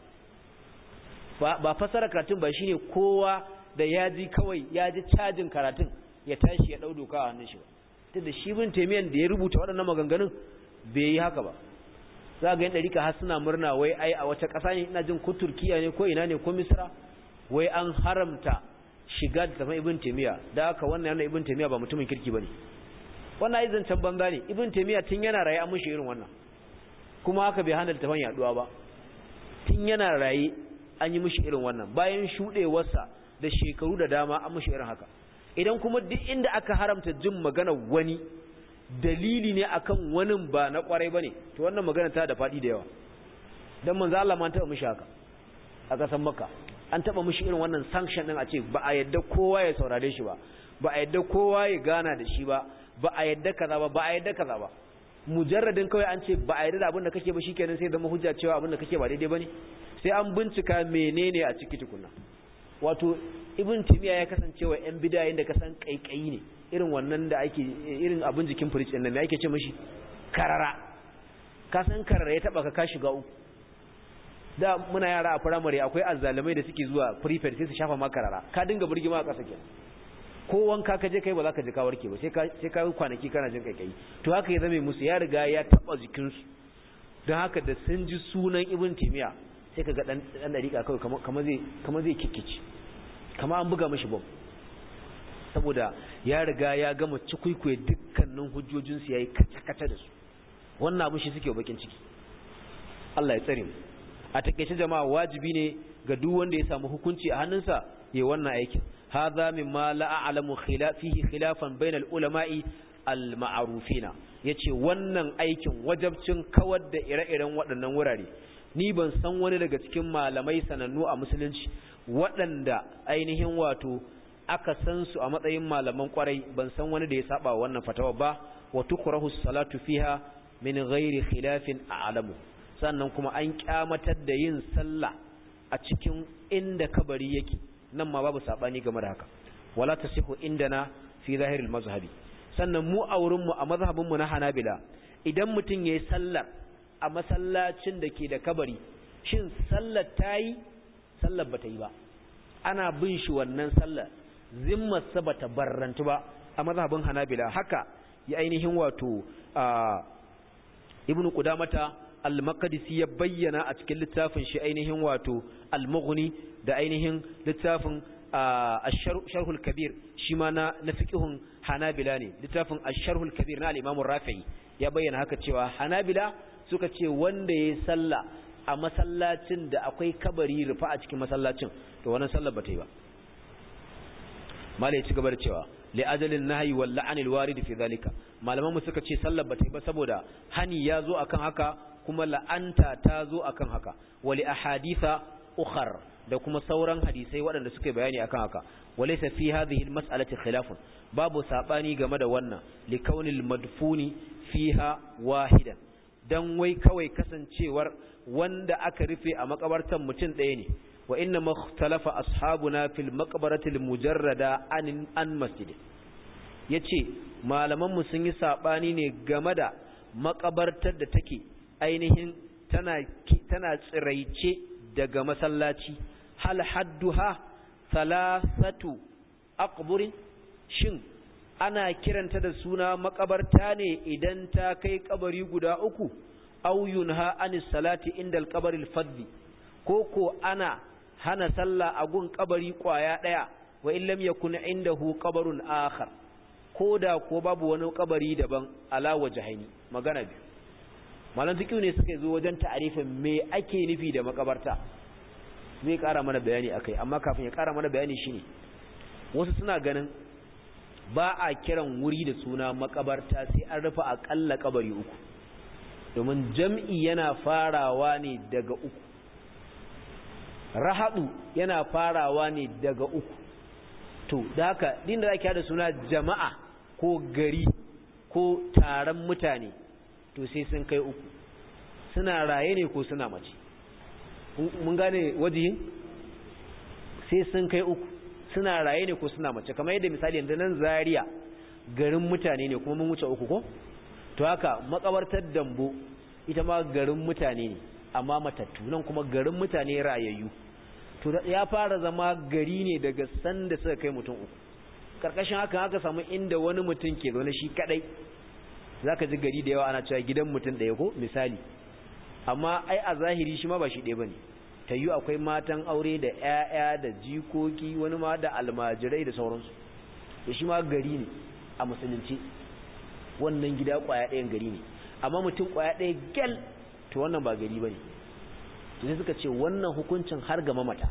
ba fassara karatun ba shine kowa da ya ji kawai ya ji cajin karatun ya tashi ya dau doka a hannun shi ba tunda shi bin temiyan da ya rubuta waɗannan maganganun bai yi haka ba za ga yan ɗarika har suna murna wai ai a wace ƙasa ne ina jin ko turkiya ne ko ina ne ko misra wai an haramta shiga da tafan ibn temiya da haka wannan yana ibn temiya ba mutumin kirki bane wannan ai zancen banza ne ibn temiya tun yana raye an mushi irin wannan kuma haka bai hana littafin yaduwa ba tun yana raye an yi mishi irin wannan bayan shudewarsa da shekaru da dama an mishi irin haka idan kuma duk inda aka haramta jin magana wani dalili ne akan wani ba na kwarai bane to wannan magana ta da fadi da yawa dan manzo Allah ma taba mishi haka a kasan Makka an taba mishi irin wannan sanction din a ce ba a yadda kowa ya saurare shi ba ba a yadda kowa ya gana da shi ba ba a yadda kaza ba ba a yadda kaza ba mujarradin kawai an ce ba a yarda da abin da kake ba shikenan sai zama hujja cewa abin da kake ba daidai bane sai an bincika menene a ciki tukunna wato ibn timiya ya kasance wa yan bid'a da kasan kaikayi ne irin wannan da ake irin abin jikin fridge din nan me ake ce mishi karara ka san karara ya taba ka ka shiga uku da muna yara a primary akwai azzalumai da suke zuwa prefect sai su shafa ma karara ka dinga burgima a kasa kenan ko wanka ka je kai ba za ka ji ka warke ba sai ka sai ka kwanaki kana jin kaikai to haka ya zame musu ya riga ya taba jikin su don haka da sun ji sunan ibn timiya sai ka ga dan dan dariƙa kawai kamar zai kamar zai kikkici kamar an buga mishi bom saboda ya riga ya gama cikuikuye dukkanin hujjojin su yayi kace-kace da su wannan abin shi suke bakin ciki Allah ya tsare mu a takeice jama'a wajibi ne ga duk wanda ya samu hukunci a hannunsa ya wannan aikin hadha mimma la a'lamu khilafihi khilafan bainal ulama'i al ma'rufina yace wannan aikin wajabcin kawar da ire-iren waɗannan wurare ni ban san wani daga cikin malamai sanannu a musulunci waɗanda ainihin wato aka san su a matsayin malaman kwarai ban san wani da ya saba wannan fatawa ba wa tukrahu salatu fiha min ghairi khilafin a'lamu sannan kuma an kyamatar da yin sallah a cikin inda kabari yake nan ma babu sabani game da haka wala tasihu indana fi zahiril mazhabi sannan mu a wurin mu a mazhabin mu na Hanabila idan mutum yayi sallar a masallacin da ke da kabari shin sallar tayi sallar bata yi ba ana bin shi wannan sallar zimmar sa bata barrantu ba a mazhabin Hanabila haka ya ainihin wato ibnu qudamata al-maqdisi ya bayyana a cikin littafin shi ainihin wato al-mughni da ainihin littafin ash-sharhul kabir shi ma na na fiqhun hanabila ne littafin ash-sharhul kabir na al-imam rafi'i ya bayyana haka cewa hanabila suka ce wanda yayi sallah a masallacin da akwai kabari rufa a cikin masallacin to wannan sallar bata yi ba malai ci gaba da cewa li'ajalin nahyi wal la'an al-warid fi zalika malaman mu suka ce sallar bata yi ba saboda hani ya zo akan haka kuma la'anta ta zo akan haka wali ahaditha ukhar da kuma sauran hadisai waɗanda suka bayani akan haka walaysa fi hadhihi al-mas'alati khilafun babu sabani game da wannan li kaunil madfuni fiha wahidan dan wai kawai kasancewar wanda aka rufe a makabartan mutum ɗaya ne wa inna makhtalafa ashabuna fil maqbarati al-mujarrada an an masjid yace malaman mu sun yi sabani ne game da makabartar da take ainihin tana tana tsiraice daga masallaci hal hadduha thalathatu aqburin shin ana kiranta da suna makabarta ne idan ta kai kabari guda uku aw yunha anis salati inda al-qabri al-fadli koko ana hana sallah a gun kabari kwaya daya wa in lam yakun indahu qabrun akhar koda ko babu wani kabari daban ala wajhaini magana biyu malam fiqh ne suka zo wajen ta'arifin me ake nufi da makabarta zai kara mana bayani akai amma kafin ya kara mana bayani shine wasu suna ganin ba a kiran wuri da suna makabarta sai an rufe akalla kabari uku domin jam'i yana farawa ne daga uku rahadu yana farawa ne daga uku to da haka din da ake da suna jama'a ko gari ko taron mutane to sai sun kai uku suna raye ne ko suna mace mun gane wajihin sai sun kai uku suna raye ne ko suna mace kamar yadda misali yanzu nan zaria garin mutane ne kuma mun wuce uku ko to haka makabartar dambo ita ma garin mutane ne amma matattu nan kuma garin mutane rayayyu to ya fara zama gari ne daga sanda suka kai mutum uku karkashin haka haka samu inda wani mutum ke zaune shi kadai zaka ji gari da yawa ana cewa gidan mutum ɗaya ko misali amma ai a zahiri shi ma ba shi ɗaya bane ta yi akwai matan aure da 'ya'ya da jikoki wani ma da almajirai da sauransu da shi ma gari ne a musulunci wannan gida kwaya ɗayan gari ne amma mutum kwaya ɗaya gyal to wannan ba gari ba ne to sai suka ce wannan hukuncin har ga mamata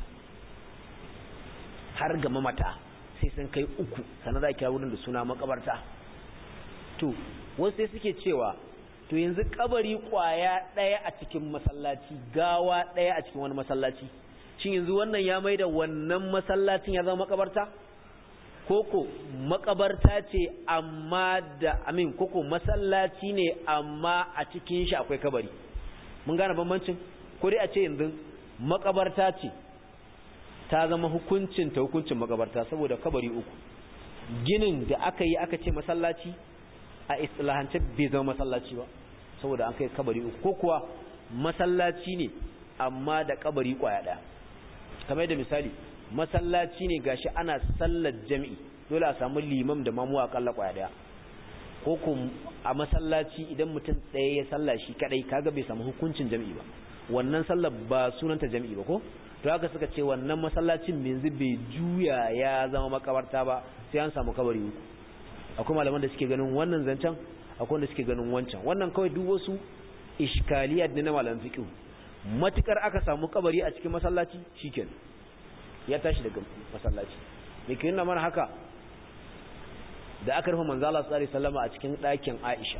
har ga mamata sai sun kai uku sannan za a kira wurin da suna makabarta to wasu sai suke cewa to yanzu kabari kwaya ɗaya a cikin masallaci gawa ɗaya a cikin wani masallaci shin yanzu wannan ya mai da wannan masallacin ya zama makabarta koko makabarta ce amma da amin koko masallaci ne amma a cikin shi akwai kabari mun gane bambancin ko dai a ce yanzu makabarta ce ta zama hukuncin ta hukuncin makabarta saboda kabari uku ginin da aka yi aka ce masallaci a istilahance bai zama masallaci ba saboda an kai kabari uku ko kuwa masallaci ne amma da kabari kwaya daya kamar da misali masallaci ne gashi ana sallar jami'i dole a samu limam da mamu akalla kwaya daya ko ko a masallaci idan mutum ɗaya ya salla shi kadai kaga bai samu hukuncin jami'i ba wannan sallar ba sunanta jami'i ba ko to haka suka ce wannan masallacin yanzu bai juya ya zama makabarta ba sai an samu kabari uku akwai malaman da suke ganin wannan zancen akwai wanda suke ganin wancan wannan kawai duk wasu iskaliyat ne na malam fiqh matukar aka samu kabari a cikin masallaci shikenan ya tashi daga masallaci me ke nuna mana haka da aka rufe manzo Allah sallallahu alaihi wasallam a cikin ɗakin Aisha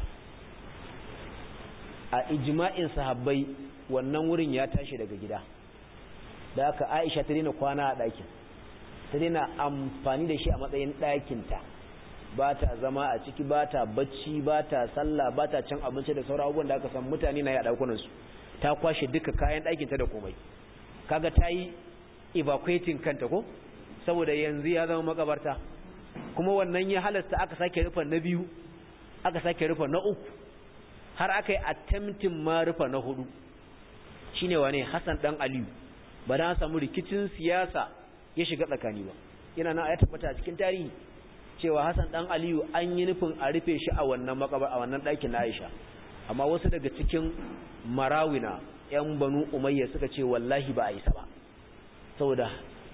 a ijma'in sahabbai wannan wurin ya tashi daga gida da aka Aisha ta daina kwana a ɗakin ta daina amfani da shi a matsayin ɗakinta ba ta zama a ciki ba ta bacci ba ta sallah ba ta cin abinci da sauran abubuwan da aka san mutane na yi a ɗakunansu ta kwashe duka kayan ɗakinta da komai kaga ta yi evacuating kanta ko saboda yanzu ya zama makabarta kuma wannan ya halasta aka sake rufa na biyu aka sake rufa na uku har aka yi attempting ma rufa na hudu shine wane Hassan dan Aliyu ba dan samu rikicin siyasa ya shiga tsakani ba yana nan ya tabbata a cikin tarihi cewa Hassan dan Aliyu an yi nufin a rufe shi a wannan makabar a wannan ɗakin na Aisha amma wasu daga cikin marawina yan banu umayya suka ce wallahi ba a isa ba saboda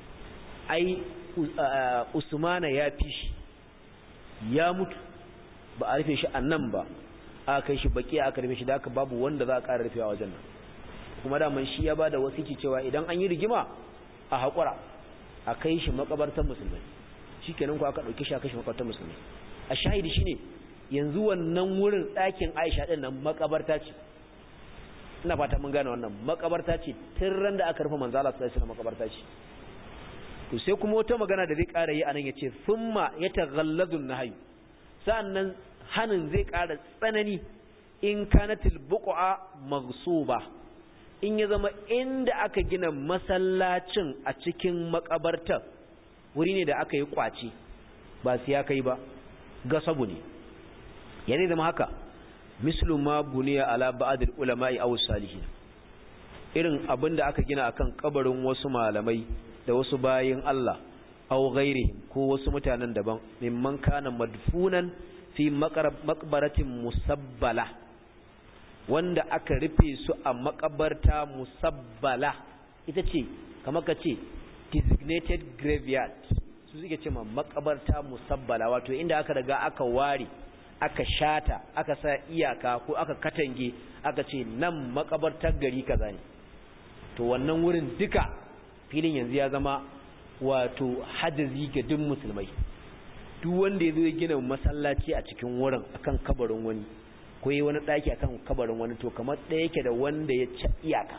ai usmana ya fi shi ya mutu ba a rufe shi a nan ba a kai shi baki aka rufe shi da aka babu wanda za a ƙara rufewa wajen nan kuma daman shi ya ba da wasiki cewa idan an yi rigima a haƙura a kai shi makabartar musulmai shi kenan ku aka ɗauki shi a kai shi makabartar musulmai a shahidi shine yanzu wannan wurin ɗakin aisha ɗin nan makabarta ce ina fata mun gane wannan makabarta ce tun ran da aka rufe manzala sallallahu alaihi makabarta ce to sai kuma wata magana da zai ƙara yi anan yace thumma yataghalladu nahyu sa'annan hanin zai ƙara tsanani in kanatil buqa maghsuba in ya zama inda aka gina masallacin a cikin makabartar wuri ne da aka yi kwace ba su ya kai ba gasabu ne yana zama haka mislu ma buniya ala ba'd ulama'i aw salihin irin abinda aka gina akan kabarin wasu malamai da wasu bayin Allah aw ghairihim ko wasu mutanen daban mimman kana madfunan fi maqbaratin musabbala wanda aka rufe su a makabarta musabbala ita ce kamar ka ce designated graveyard su suke ce ma makabarta musabbala wato inda aka riga aka ware aka shata aka sa iyaka ko aka katange aka ce nan makabartar gari kaza ne to wannan wurin duka filin yanzu ya zama wato hajazi ga duk musulmai duk wanda ya zo ya gina masallaci a cikin wurin akan kabarin wani ko yi wani ɗaki akan kabarin wani to kamar ɗaya yake da wanda ya ci iyaka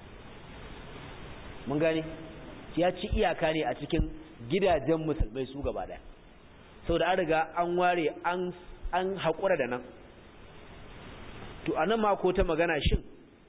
mun gane ya ci iyaka ne a cikin gidajen musulmai su gaba ɗaya sau da an riga an ware an an haƙura da nan to a nan mako ta magana shin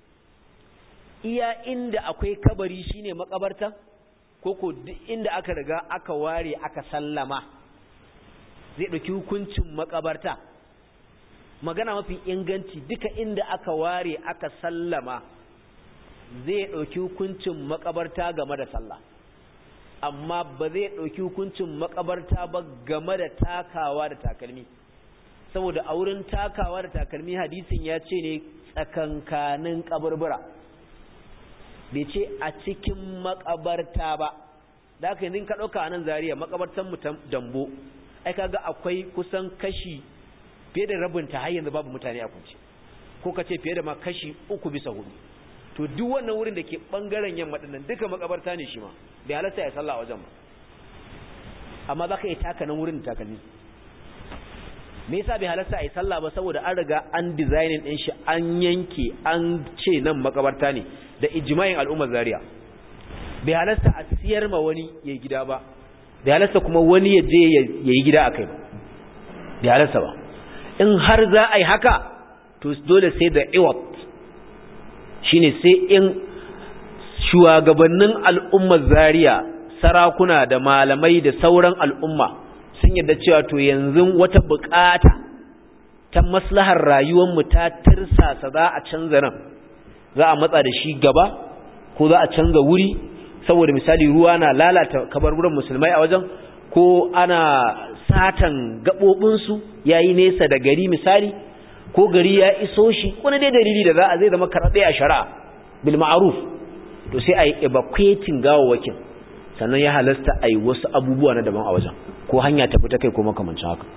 iya inda akwai kabari shine makabarta ko ko duk inda aka riga aka ware aka sallama zai ɗauki hukuncin makabarta magana mafi inganci duka inda aka ware aka sallama zai ɗauki hukuncin makabarta game da sallah amma ba zai ɗauki hukuncin makabarta ba game da takawa da takalmi saboda a wurin takawa da takalmi hadisin ya ce ne tsakankanin kaburbura bai ce a cikin makabarta ba da aka yanzu ka ɗauka a nan zariya makabartan mu dambo ai kaga akwai kusan kashi fiye da rabin ta har yanzu babu mutane a kunce ko ka ce fiye da ma kashi uku bisa hudu to duk wannan wurin da ke bangaren yamma dinnan duka makabarta ne shi ma bai halatta ya sallah a wajen ba amma za ka yi taka nan wurin da takalmi me yasa bai halatta a yi sallah ba saboda an riga an designing din shi an yanke an ce nan makabarta ne da ijma'in al'ummar zaria bai halatta a siyar ma wani ya gida ba bai halatta kuma wani ya je ya yi gida a kai ba bai halatta ba in har za a yi haka to dole sai da iwat shine sai in shugabannin al'ummar zaria sarakuna da malamai da sauran al'umma sun yadda cewa to yanzu wata bukata ta maslahar rayuwarmu ta tirsasa za a canza nan za a matsa da shi gaba ko za a canza wuri saboda misali ruwa na lalata kabarburan musulmai a wajen ko ana satan gaɓoɓinsu ya yi nesa da gari misali ko gari ya iso shi wani dai dalili da za a zai zama karaɗe a shari'a bil ma'aruf to sai a yi evacuating gawawwakin sannan ya halasta a yi wasu abubuwa na daban a wajen ko hanya tafi ta kai ko makamancin haka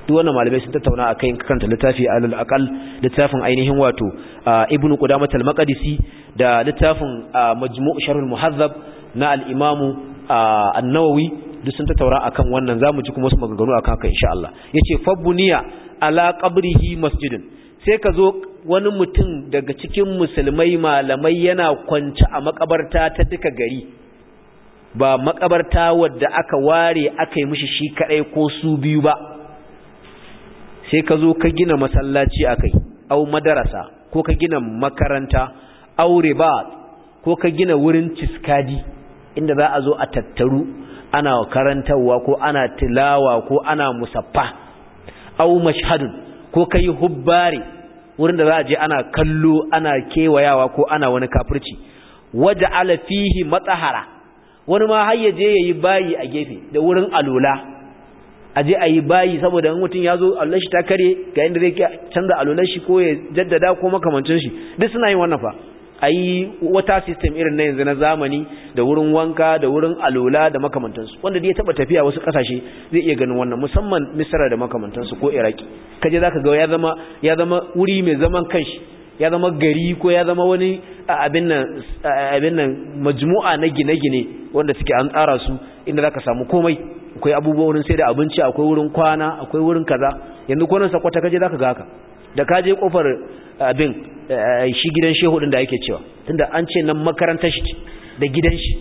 duk wannan malamai sun tattauna akai in kanta littafi alal aqal littafin ainihin wato ibn qudamah al-maqdisi da littafin majmu' sharh al-muhazzab na al-imam an-nawawi duk sun tattauna akan wannan zamu ji kuma wasu maganganu akan haka insha Allah yace fabbuniya ala qabrihi masjidun sai ka zo wani mutum daga cikin musulmai malamai yana kwance a makabarta ta duka gari ba makabarta wadda aka ware aka yi mishi shi kadai ko su biyu ba sai ka zo ka gina masallaci akai au madarasa ko ka gina makaranta au ribat ko ka gina wurin ciskadi inda za a zo a tattaru ana karantarwa ko ana tilawa ko ana musaffa au mashhadun ko kai hubbari wurin da za a je ana kallo ana kewayawa ko ana wani kafirci waja'ala fihi matsahara wani ma har yaje yayi bayi a gefe da wurin alula aje ayi bayi saboda in mutum yazo Allah shi ta kare ga inda zai canza alular shi ko ya jaddada ko makamancin shi duk suna yin wannan fa ayi wata system irin na yanzu na zamani da wurin wanka da wurin alula da makamantansu wanda da ya taba tafiya wasu kasashe zai iya ganin wannan musamman Misra da makamantansu ko Iraki kaje zaka ga ya zama ya zama wuri mai zaman kanshi ya zama gari ko ya zama wani abin nan abin nan majmu'a na gine-gine wanda suke an tsara su inda zaka samu komai akwai abubuwa wurin sai da abinci akwai wurin kwana akwai wurin kaza yanzu ko nan sakwata kaje zaka ga haka da kaje kofar abin shi gidan shehu din da yake cewa tunda an ce nan makarantar shi da gidan shi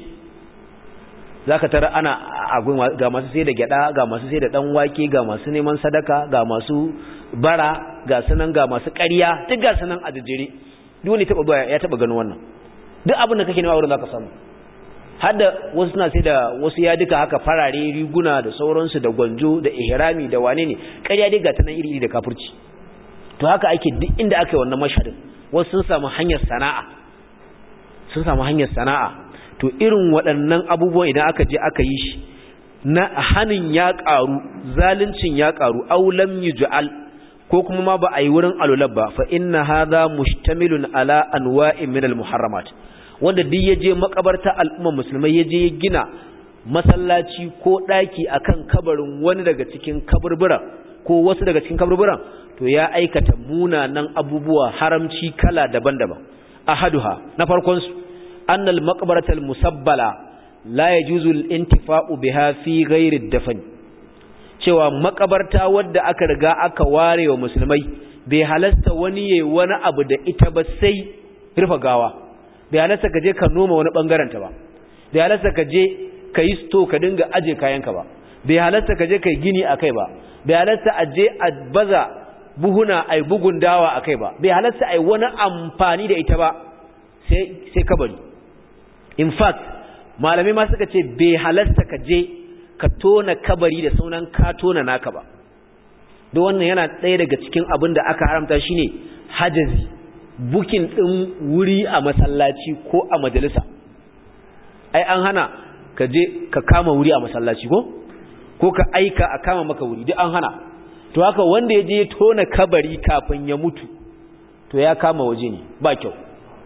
zaka tara ana ga masu sai da gyada ga masu sai da dan wake ga masu neman sadaka ga masu bara ga sunan ga masu ƙarya duk ga sunan a jejjere duk wani taba baya ya taba ganin wannan duk abin da kake nema wurin zaka samu har da wasu suna sai da wasu ya duka haka farare riguna da sauransu da gwanjo da ihrami da wane ne ƙarya dai ga ta nan iri iri da kafirci to haka ake duk inda aka yi wannan mashhadin wasu sun samu hanyar sana'a sun samu hanyar sana'a to irin waɗannan abubuwan idan aka je aka yi shi na hanin ya ƙaru zaluncin ya ƙaru aw lam yuj'al ko kuma ma ba a yi wurin alulab ba fa inna hadha mustamilun ala anwa'in min al-muharramat wanda duk yaje makabarta al'umma musulmai yaje ya gina masallaci ko daki akan kabarin wani daga cikin kaburbura ko wasu daga cikin kaburburan to ya aikata munanan abubuwa haramci kala daban-daban ahaduha na farkon su annal maqbaratal musabbala la yajuzu al-intifa'u biha fi ghairi ad-dafn cewa makabarta wadda aka riga aka ware wa musulmai bai halasta wani yayi wani abu da ita ba sai rufa gawa bai halasta ka je ka noma wani bangaren ta ba bai halasta ka je ka yi sto ka dinga aje kayanka ba bai halasta ka je ka yi gini akai ba bai halasta a je a baza buhuna ai bugun dawa akai ba bai halasta ai wani amfani da ita ba sai sai kabari in fact malamai ma suka ce bai halasta ka je ka tona kabari da sunan ka tona naka ba da wannan yana ɗaya daga cikin abin da aka haramta shine hajazi bukin ɗin wuri a masallaci ko a majalisa ai an hana ka je ka kama wuri a masallaci ko ko ka aika a kama maka wuri duk an hana to haka wanda ya je tona kabari kafin ya mutu to ya kama waje ne ba kyau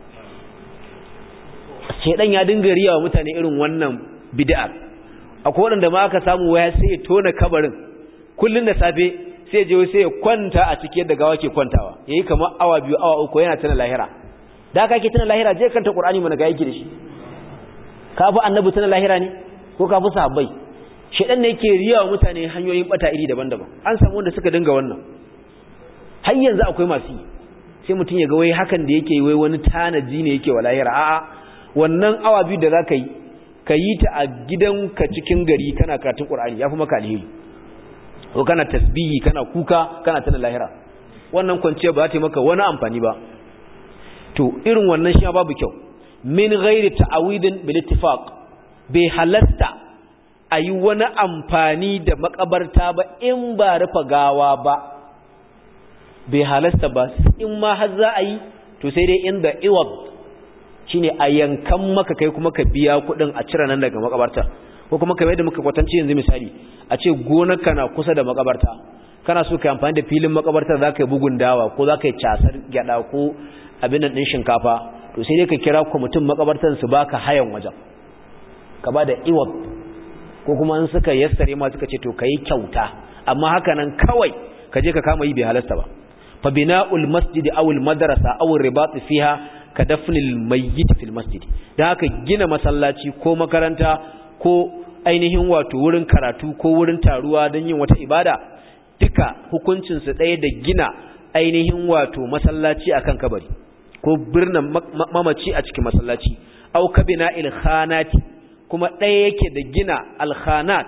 shedan ya dinga riya wa mutane irin wannan bid'a akwai wanda ma aka samu waya sai ya tona kabarin kullun da safe sai je sai ya kwanta a cikin yadda gawa ke kwantawa yayi kamar awa biyu awa uku yana tana lahira da ka ke tana lahira je kanta qur'ani mana ga yake da shi ka fi annabi tana lahira ne ko ka fi sahabbai shedan ne yake riya wa mutane hanyoyin bata iri daban-daban an samu wanda suka dinga wannan har yanzu akwai masu yi sai mutum ya ga wai hakan da yake wai wani tanaji ne yake wa lahira a'a wannan awa biyu da za ka yi ka yi ta a gidanka cikin gari kana karatun ƙur'ani ya fi maka alheri ko kana tasbihi kana kuka kana tana lahira wannan kwanciya ba za ta yi maka wani amfani ba to irin wannan shi babu kyau min ghairi ta'awidin bil ittifaq bai halatta a yi wani amfani da makabarta ba in ba rufa gawa ba bai halasta ba in ma har za a yi to sai dai inda iwab shine a yankan maka kai kuma ka biya kuɗin a cire nan daga makabarta ko kuma kamar yadda muka kwatance yanzu misali a ce gonarka na kusa da makabarta kana so ka amfani da filin makabarta za ka yi bugun dawa ko za ka yi casar gyada ko abin nan ɗin shinkafa to sai dai ka kira kwamitin makabartar su baka hayan wajen ka ba da iwab ko kuma in suka yassare ma suka ce to kai kyauta amma haka nan kawai ka je ka kama yi bai halasta ba fa bina'ul masjid aw al madrasa aw al ribat fiha ka dafnil mayyit fil masjid dan haka gina masallaci ko makaranta ko ainihin wato wurin karatu ko wurin taruwa don yin wata ibada duka hukuncin su ɗaya da gina ainihin wato masallaci akan kabari ko birnin mamaci a cikin masallaci aw kabina il khanati kuma ɗaya yake da gina al khanat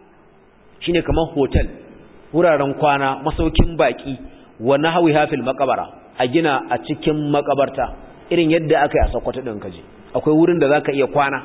shine kamar hotel wuraren kwana masaukin baki wa nahwi hafil maqbara a gina a cikin makabarta irin yadda aka yi a Sokoto din kaje akwai wurin da zaka iya kwana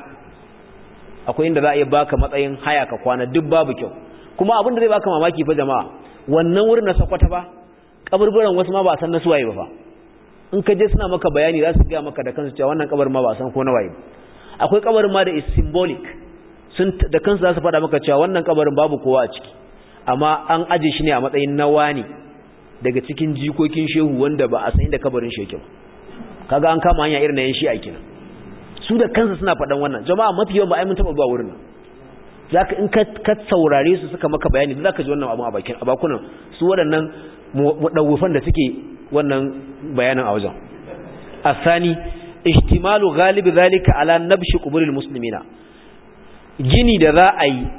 akwai inda za a iya baka matsayin haya ka kwana duk babu kyau kuma abin da zai baka mamaki fa jama'a wannan wurin na Sokoto ba kaburburan wasu ma ba san na suwaye ba fa in ka je suna maka bayani za su ga maka da kansu cewa wannan kabarin ma ba san ko na waye akwai kabarin ma da is symbolic sun da kansu za su faɗa maka cewa wannan kabarin babu kowa a ciki amma an aje shi ne a matsayin nawa ne daga cikin jikokin shehu wanda ba a san inda kabarin shi yake ba kaga an kama hanya irin na yan shi'a kenan su da kansu suna faɗan wannan jama'a mafi yawan ba ai mun taɓa zuwa wurin nan zaka in ka ka saurare su suka maka bayani zaka ji wannan abu a bakin a bakunan su waɗannan mudawufan da suke wannan bayanin a wajen asani ihtimalu galibi zalika ala nabshi quburil muslimina gini da za a yi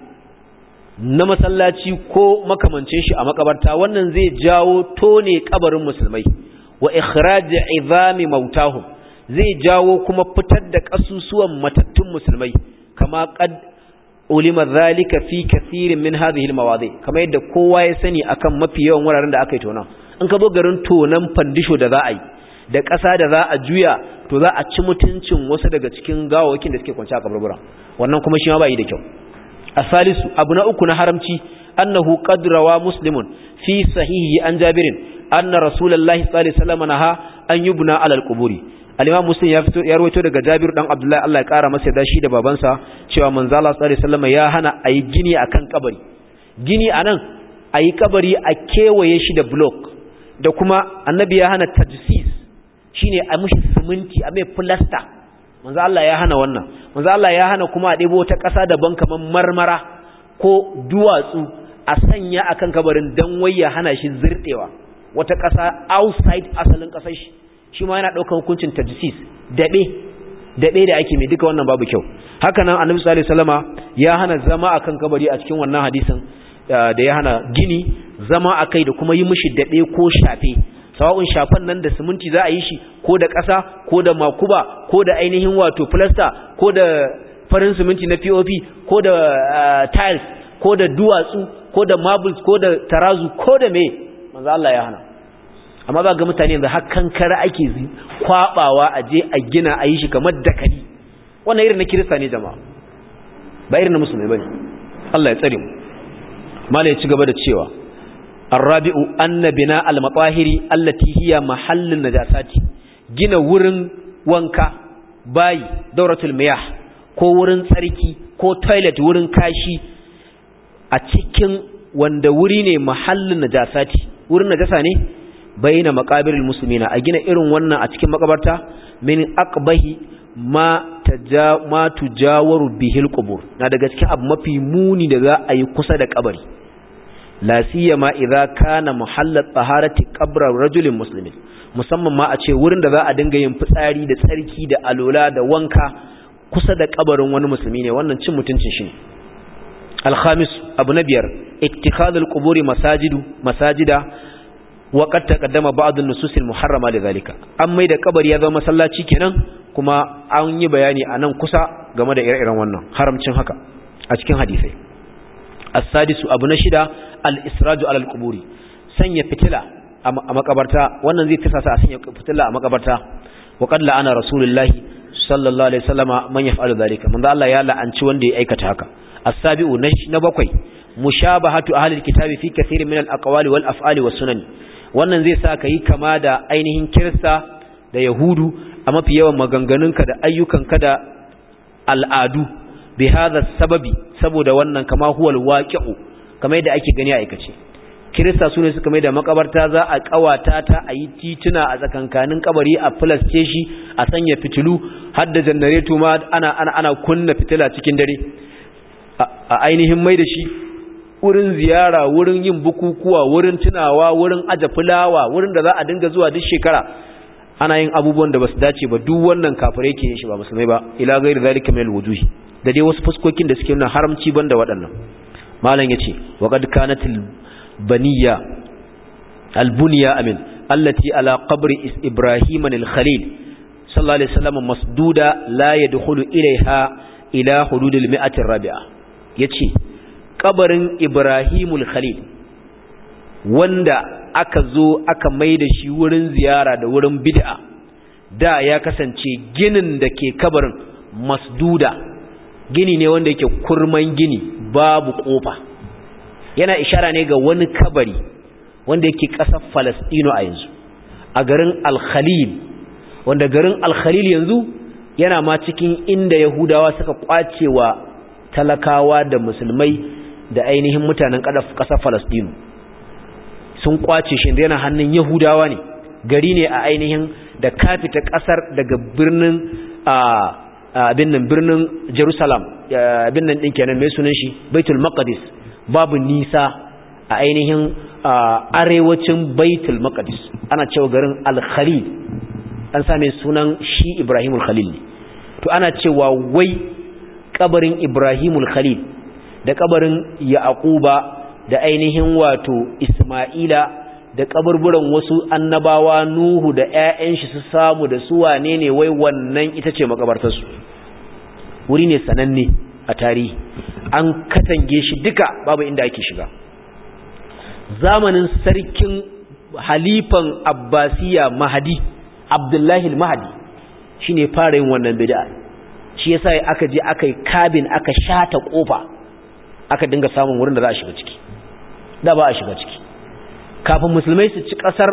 na masallaci ko makamancin shi a makabarta wannan zai jawo tone kabarin musulmai wa ikhraj izami mautahum zai jawo kuma fitar da kasusuwan matattun musulmai kama qad ulima zalika fi kathirin min hadhihi almawadi kama yadda kowa ya sani akan mafi yawan wuraren da aka yi tona in ka zo garin tonan fandisho da za a yi da ƙasa da za a juya to za a ci mutuncin wasu daga cikin gawawakin da suke kwanci a kaburbura wannan kuma shi ma ba yi da kyau asalisu abu na uku na haramci annahu qad rawa muslimun fi sahihi an jabirin anna rasulullahi sallallahu alaihi wasallam naha an yubna ala alquburi al-imam muslim ya fito ya rawaito daga jabir dan abdullahi Allah ya kara masa da shi da babansa cewa manzo Allah sallallahu alaihi wasallam ya hana ayi gini akan kabari gini anan ayi kabari a kewaye shi da block da kuma annabi ya hana tajsis shine a mushi siminti a mai plaster manzo Allah ya hana wannan manzo Allah ya hana kuma a ɗebo wata ƙasa daban kaman marmara ko duwatsu a sanya akan kabarin dan wai ya hana shi zirdewa wata ƙasa outside asalin ƙasar shi shi ma yana ɗaukar hukuncin tajsis daɓe daɓe da ake mai duka wannan babu kyau haka nan annabi sallallahu alaihi wasallama ya hana zama akan kabari a cikin wannan hadisin da ya hana gini zama akai da kuma yi mishi daɓe ko shafe sawa'un shafan nan da siminti za a yi shi ko da ƙasa ko da makuba ko da ainihin wato plaster ko da farin siminti na POP ko da tiles ko da duwatsu ko da marbles ko da tarazu ko da me manzo Allah ya hana amma ba ga mutane yanzu har kankara ake kwabawa a je a gina a yi shi kamar dakali wannan irin na kirista ne jama'a ba irin na musulmai bane Allah ya tsare mu mala ya ci gaba da cewa الرابع أن بناء المطاهر التي هي محل النجاسات gina wurin wanka bayi dauratul miyah ko wurin tsarki ko toilet wurin kashi a cikin wanda wuri ne mahallin najasati wurin najasa ne bayyana maqabirul muslimina a gina irin wannan a cikin makabarta min aqbahi ma taja ma tujawaru bihil qubur na daga cikin abu mafi muni da za a yi kusa da kabari la siyama idza kana muhallat taharati qabra rajulin muslimin musamman ma a ce wurin da za a dinga yin fitsari da tsarki da alola da wanka kusa da kabarin wani musulmi ne wannan cin mutuncin shi ne alhamis abu na biyar ittikhadul quburi masajidu masajida wa qad taqaddama ba'd an-nusus al-muharrama lidhalika an mai da kabari ya zama masallaci kenan kuma an yi bayani anan kusa game da ire-iren wannan haramcin haka a cikin hadisai as-sadisu abu na shida al-israju ala al-quburi sanya fitila a makabarta wannan zai tafasa a sanya fitila a makabarta wa qad la'ana rasulullahi sallallahu alaihi wasallama man yaf'alu dhalika manzo Allah ya la'anci wanda ya aikata haka as-sabi'u na bakwai mushabahatu ahli al-kitabi fi kathirin min al-aqwali wal af'ali was sunan wannan zai sa kai kama da ainihin kirista da yahudu a mafi yawan maganganunka da ayyukanka da al'adu bi hadha sababi saboda wannan kama huwal waqi'u kamar yadda ake gani a aikace kirista su ne suka mai da makabarta za a kawata ta a yi tituna a tsakankanin kabari a filasce shi a sanya fitilu har da janareto ma ana, ana, ana kunna fitila cikin dare a ainihin mai da shi wurin ziyara wurin yin bukukuwa wurin tunawa wurin aje fulawa wurin da za a dinga zuwa duk shekara ana yin abubuwan da basu dace ba duk wannan kafirai ke yin shi ba musulmai ba ila ghairi zalika min alwujuhi da dai wasu fuskokin da suke nuna haramci banda waɗannan malam yace wa qad kanat albaniya albuniya amin allati ala qabri ibrahim al-khalil sallallahu alaihi wasallam masduda la yadkhulu ilaiha ila hudud al-mi'ati ar-rabi'a yace kabarin ibrahimul khalil wanda aka zo aka maida shi wurin ziyara da wurin bid'a da ya kasance ginin da ke kabarin masduda gini ne wanda yake kurman gini babu kofa yana ishara ne ga wani kabari wanda yake ƙasar Falastino a yanzu a garin Al-Khalil wanda garin Al-Khalil yanzu yana ma cikin inda Yahudawa suka kwacewa talakawa da musulmai da ainihin mutanen ƙasar Falastino sun kwace shi yana hannun Yahudawa ne gari ne a ainihin da kafita ƙasar daga birnin abin nan birnin Jerusalem abin nan ɗin kenan mai sunan shi Baitul Maqdis babu nisa a ainihin arewacin Baitul Maqdis ana cewa garin Al-Khalil an same sunan shi Ibrahimul Khalil ne to ana cewa wai kabarin Ibrahimul Khalil da kabarin Yaquba da ainihin wato Isma'ila da kaburburan wasu annabawa Nuhu da ƴaƴan shi su samu da su wane ne wai wannan ita ce makabartar su wuri ne sananne a tarihi an katange shi duka babu inda ake shiga zamanin sarkin halifan Abbasiya Mahdi Abdullahi al-Mahdi shine fara yin wannan bid'a shi yasa aka je aka yi kabin aka shata kofa aka dinga samun wurin da za a shiga ciki da ba a shiga ciki kafin musulmai su ci kasar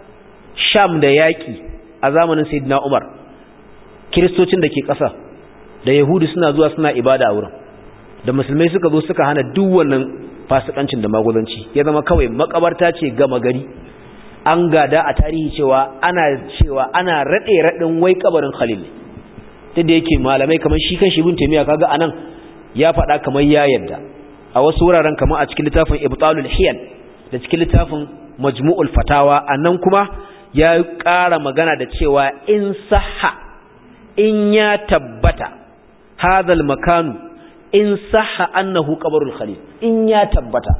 sham da yaƙi a zamanin sayyidina umar kiristocin da ke ƙasa da yahudu suna zuwa suna ibada a wurin da musulmai suka zo suka hana duk wannan fasikancin da maguzanci ya zama kawai makabarta ce gama gari an gada a tarihi cewa ana cewa ana raɗe raɗin wai kabarin khalil ta da yake malamai kamar shi kan shi bin taimiyya kaga anan ya faɗa kamar ya yadda a wasu wuraren kamar a cikin littafin ibtalul hiyal da cikin littafin majmu'ul fatawa anan kuma ya ƙara magana da cewa in sahha in ya tabbata hadal makanu in sahha annahu qabrul khalil in ya tabbata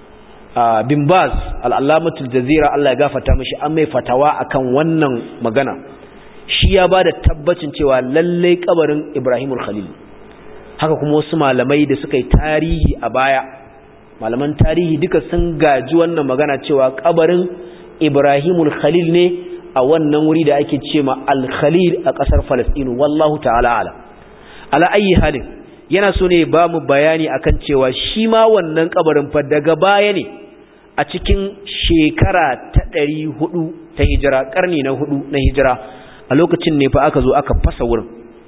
bin baz al-allamatul jazira Allah ya gafarta mishi an mai fatawa akan wannan magana shi ya bada tabbacin cewa lalle kabarin Ibrahimul Khalil haka kuma wasu malamai da suka yi tarihi a baya malaman tarihi duka sun gaji wannan magana cewa kabarin Ibrahimul Khalil ne a wannan wuri da ake cewa Al-Khalil a kasar Falastinu wallahu ta'ala ala ala ayi halin yana so ne ba mu bayani akan cewa shi ma wannan kabarin fa daga baya ne a cikin shekara ta ɗari hudu ta hijira ƙarni na hudu na hijira a lokacin ne fa aka zo aka fasa wurin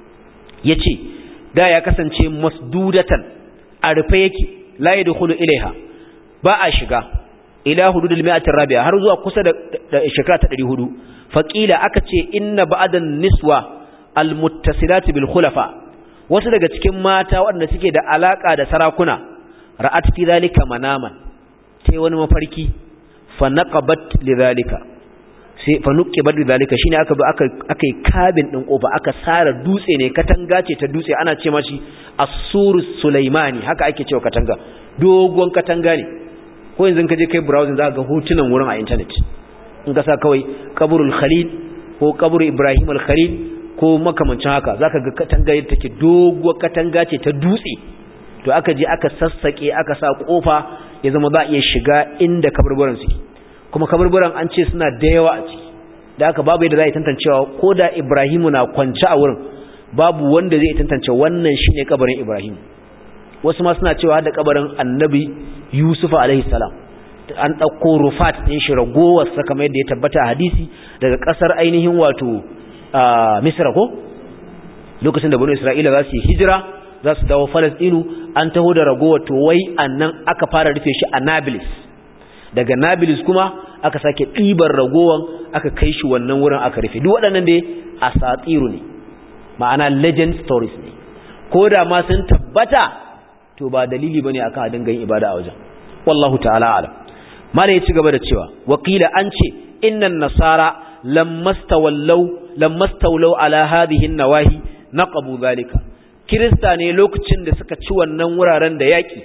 ya ce da ya kasance masdudatan a rufe yake la ya dukulu ilaiha ba a shiga ila hududul mi'atin rabi'a har zuwa kusa da shekara ta ɗari hudu faƙila aka ce inna ba'adan niswa almuttasilati bil khulafa wasu daga cikin mata waɗanda suke da alaka da sarakuna ra'at fi zalika manaman sai wani mafarki fa naqabat lidhalika sai fa nuqibat lidhalika shine aka bi aka aka kabin din kofa aka sara dutse ne katanga ce ta dutse ana ce mashi as-sur sulaimani haka ake cewa katanga dogon katanga ne ko yanzu ka je kai browsing zaka ga hotunan wurin a internet in ka sa kawai qabrul khalil ko qabru ibrahim al-khalil ko makamancin haka zaka ga katanga take doguwar katanga ce ta dutse to aka je aka sassake aka sa kofa ya zama za a iya shiga inda kaburburan suke kuma kaburburan an ce suna da yawa a ciki da aka babu yadda za a yi tantancewa ko da ibrahimu na kwance a wurin babu wanda zai tantance wannan shine kabarin ibrahim wasu ma suna cewa da kabarin annabi yusuf alaihi salam an ɗauko rufat ɗin shi ragowar sa kamar yadda ya tabbata a hadisi daga ƙasar ainihin wato misra ko lokacin da bani isra'ila za su yi hijira za su dawo Falasɗinu an taho da ragowar to wai annan aka fara rufe shi a Nablus daga Nablus kuma aka sake ɗibar ragowar aka kai shi wannan wurin aka rufe duk waɗannan dai asatiru ne ma'ana legend stories ne ko da ma sun tabbata to ba dalili bane akan a dinga yin ibada a wajen wallahu ta'ala alam malai ya ci gaba da cewa wakila an ce innan nasara lammastawallau lammastawlau ala hadhihi nawahi naqabu zalika kirista ne lokacin da suka ci wannan wuraren da yaki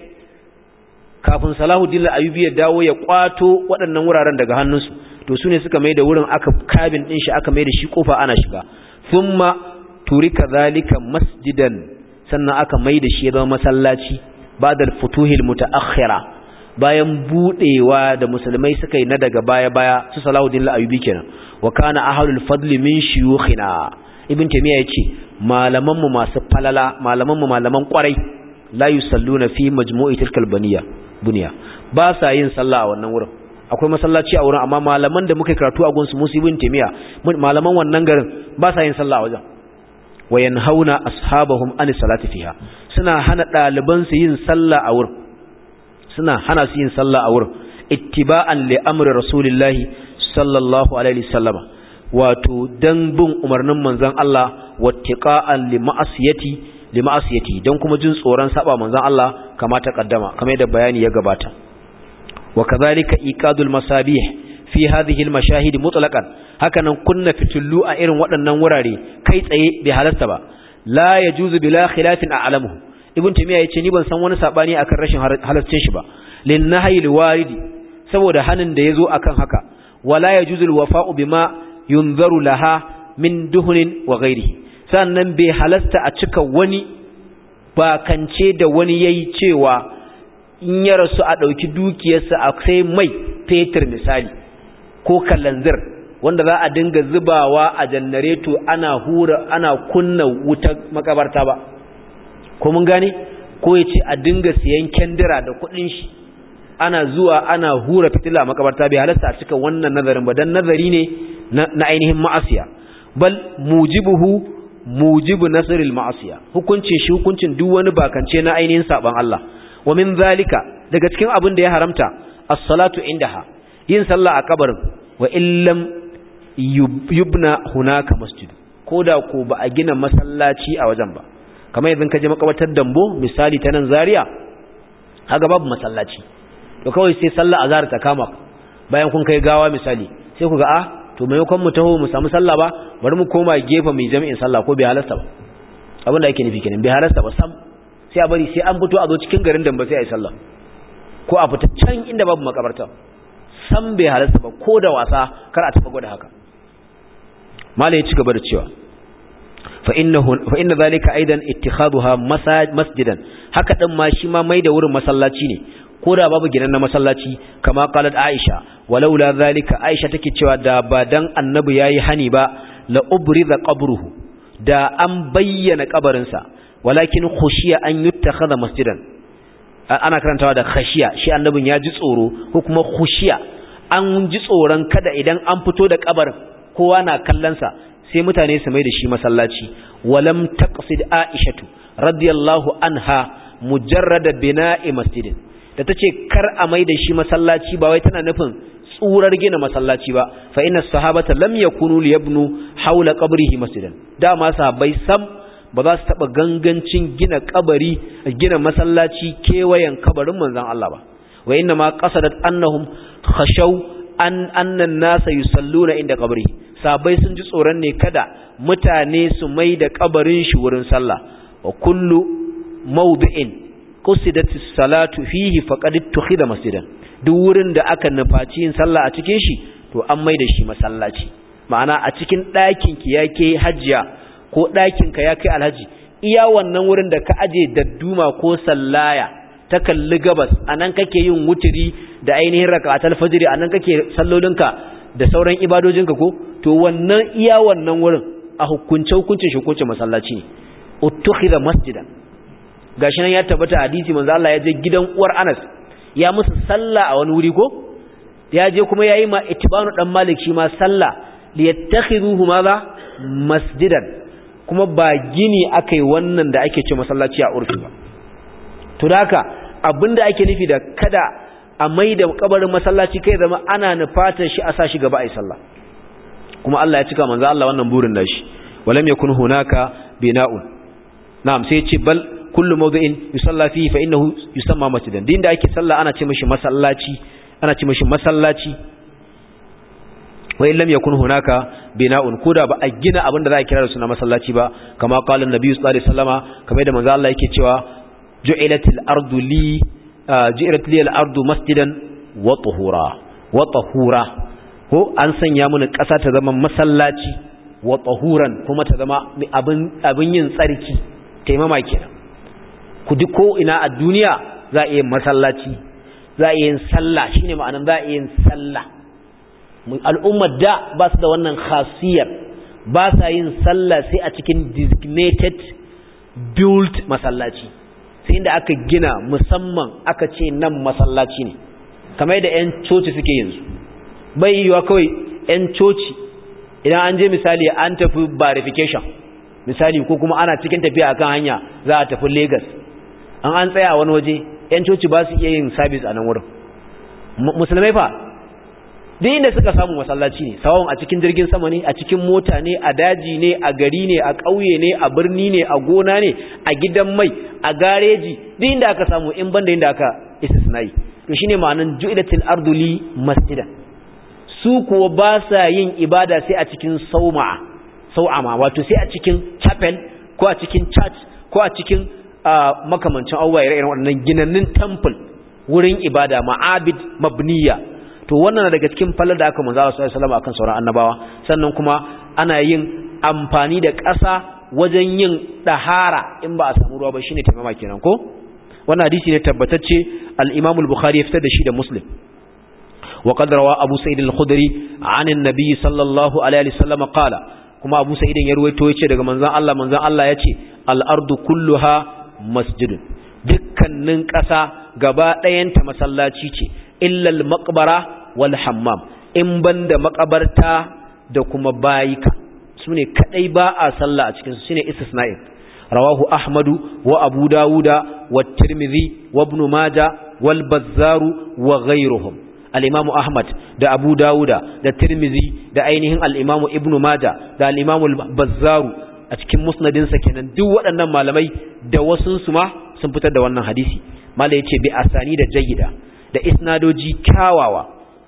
kafin salahuddin al-ayyubi ya dawo ya kwato waɗannan wuraren daga hannunsu to su ne suka mai da wurin aka kabin din shi aka mai da shi kofa ana shiga thumma turika zalika masjidan sannan aka mai da shi ya zama masallaci ba'da al-futuhil mutaakhira bayan budewa da musulmai suka yi na daga baya-baya su Salahuddin al-Ayyubi kenan wa kana ahlul fadli min shuyukhina ibn taymiya yace malaman mu masu falala malaman mu malaman kwarai la yusalluna fi majmu'i tilkal baniya bunya ba sa yin sallah a wannan wurin akwai masallaci a wurin amma malaman da muka karatu a gunsu musu ibn taymiya malaman wannan garin ba sa yin sallah a wajen wa yanhauna ashabahum an salati fiha suna hana daliban su yin sallah a wurin suna hana su yin sallah a wurin ittiba'an li amri rasulillahi sallallahu alaihi wasallama wato dan bin umarnin manzon Allah wattiqa'an li ma'asiyati li ma'asiyati dan kuma jin tsoron saba manzon Allah kama ta kaddama kamar da bayani ya gabata wa kadhalika iqadul masabih fi hadhihi al mashahid mutlaqan hakanan kunna fitullu a irin waɗannan wurare kai tsaye bai halasta ba la yajuzu bila khilafin a'lamuhu ibn taymiya yace ni ban san wani sabani akan rashin halascin shi ba lin nahyi waridi saboda hanin da yazo akan haka wala yajuzu al wafa'u bima yunzaru laha min duhunin wa ghairihi sannan bai halasta a cika wani bakance da wani yayi cewa in ya rasu a dauki dukiyarsa a sai mai fetur misali ko kalanzir wanda za a dinga zubawa a janareto ana hura ana kunna wutar makabarta ba ko mun gane ko ya ce a dinga siyan kendira da kuɗin shi ana zuwa ana hura fitila makabarta bai halasta a cika wannan nazarin ba dan nazari ne na ainihin ma'asiya bal mujibuhu mujibu nasril ma'asiya hukuncin shi hukuncin duk wani bakance na ainihin saban Allah wa min zalika daga cikin abin da ya haramta as-salatu indaha yin sallah a kabarin wa illam yubna hunaka masjid koda ko ba a gina masallaci a wajen ba kamar yanzu ka je makabatar dambo misali ta nan zaria haka babu masallaci to kawai sai sallah azhar ta kama bayan kun kai gawa misali sai ku ga a to maimakon mu taho mu samu sallah ba bari mu koma gefe mai jami'in sallah ko bai halasta ba abin da yake nufi kenan bai halasta ba sam sai a bari sai an fito a zo cikin garin dambo sai a yi sallah ko a fita can inda babu makabarta sam bai halasta ba ko da wasa kar a taɓa gwada haka malai ya ci gaba da cewa fa inna zalika aidan ittikhaduha masjidan haka din ma shi ma mai da wurin masallaci ne ko da babu gidan na masallaci kama qalat aisha walaula zalika aisha take cewa da ba dan annabi yayi hani ba la ubriza qabruhu da an bayyana kabarin sa walakin khushiya an yuttakhadha masjidan ana karantawa da khashiya shi annabin ya ji tsoro ko kuma khushiya an ji tsoron kada idan an fito da kabarin kowa na kallon sa sai mutane su mai da shi masallaci walam taqsid aishatu radiyallahu anha mujarrada bina'i masjidin da tace kar a mai da shi masallaci ba wai tana nufin tsurar gina masallaci ba fa inna sahabata lam yakunu liyabnu hawla qabrihi masjidan dama sahabbai sam ba za su taba gangancin gina kabari gina masallaci kewayen kabarin manzon Allah ba wa inna ma qasadat annahum khashaw an annan nasa yusalluna inda qabri sabai sun ji tsoron ne kada mutane su mai da kabarin shi wurin sallah wa kullu mawdi'in qusidat as-salatu fihi faqad tukhida masjidan duk wurin da aka nufaci yin sallah a cikin shi to an mai da shi masallaci ma'ana a cikin ɗakin ki yake hajjiya ko ɗakin ka ya kai alhaji iya wannan wurin da ka aje dadduma ko sallaya ta kalli gabas anan kake yin wuturi da ainihin raka'atul fajr anan kake sallolinka da sauran ibadojinka ko to wannan iya wannan wurin a hukunce hukuncin shi hukuncin masallaci ne uttukhidha masjidan gashi nan ya tabbata hadisi manzo Allah ya je gidan uwar Anas ya musu sallah a wani wuri ko ya je kuma yayi ma itibanu dan Malik shi ma sallah liyattakhiduhu madha masjidan kuma ba gini akai wannan da ake ce masallaci a urfi ba to da haka abinda ake nufi da kada a mai da kabarin masallaci kai zama ana nufatar shi a sa shi gaba a yi sallah kuma Allah ya cika manzo Allah wannan burin nashi walam yakun hunaka bina'un na'am sai ce bal kullu mawdi'in yusalla fihi fa innahu yusamma masjidan din da ake sallah ana ce mishi masallaci ana ce mishi masallaci wa in lam yakun hunaka bina'un koda ba a gina abin da za a kira da suna masallaci ba kama qala an-nabi sallallahu alaihi wasallama kamar da manzo Allah yake cewa ju'ilatil ardu li ju'ilat li al-ardu masjidan wa tuhura wa tahura ko an sanya mana ƙasa ta zama masallaci wa tahuran kuma ta zama abin abin yin tsarki taimama kenan ku duk ko ina a duniya za a yi masallaci za a yi sallah shine ma'anan za a yi sallah al'ummar da ba su da wannan khasiyar ba sa yin sallah sai a cikin designated built masallaci sai inda aka gina musamman aka ce nan masallaci ne kamar yadda 'yan coci suke yanzu bai yiwa kawai 'yan coci idan an je misali an tafi verification misali ko kuma ana cikin tafiya akan hanya za a tafi lagos an an tsaya a wani waje 'yan coci ba su iya yin sabis a nan wurin musulmai fa duk inda suka samu masallaci ne sawon a cikin jirgin sama ne a cikin mota ne a daji ne a gari ne a ƙauye ne a birni ne a gona ne a gidan mai a gareji duk inda aka samu in banda inda aka istisnai to shine ma'anan ju'ilatil ardu li masjida su kuwa ba sa yin ibada sai a cikin sauma'a sau'ama wato sai a cikin chapel ko a cikin church ko a cikin makamancin abubuwa ire-iren waɗannan ginannin temple wurin ibada ma'abid mabniya to wannan daga cikin fallar da aka manzo sallallahu alaihi wasallam akan sauran annabawa sannan kuma ana yin amfani da ƙasa wajen yin dahara in ba a samu ruwa ba shine taimama kenan ko wannan hadisi ne tabbatacce al-Imam al-Bukhari ya fitar da shi da Muslim wa qad rawa Abu Sa'id al-Khudri 'an an-nabi sallallahu alaihi wasallam qala kuma Abu Sa'id ya ruwaito yace daga manzon Allah manzon Allah yace al-ardu kulluha masjidun dukkanin ƙasa gaba ɗayanta masallaci ce illa al-maqbara wal hammam in banda makabarta da kuma bayika sune kadai ba a sallah a cikin su shine istisna'in rawahu ahmadu wa abu dawuda wa tirmidhi wa ibn majah wal bazzaru wa ghayruhum al-imam ahmad da abu dawuda da tirmidhi da ainihin al-imam ibn majah da al-imam al-bazzaru a cikin musnadin sa kenan duk waɗannan malamai da wasun su ma sun fitar da wannan hadisi malai yace bi asani da jayyida da isnadoji kyawawa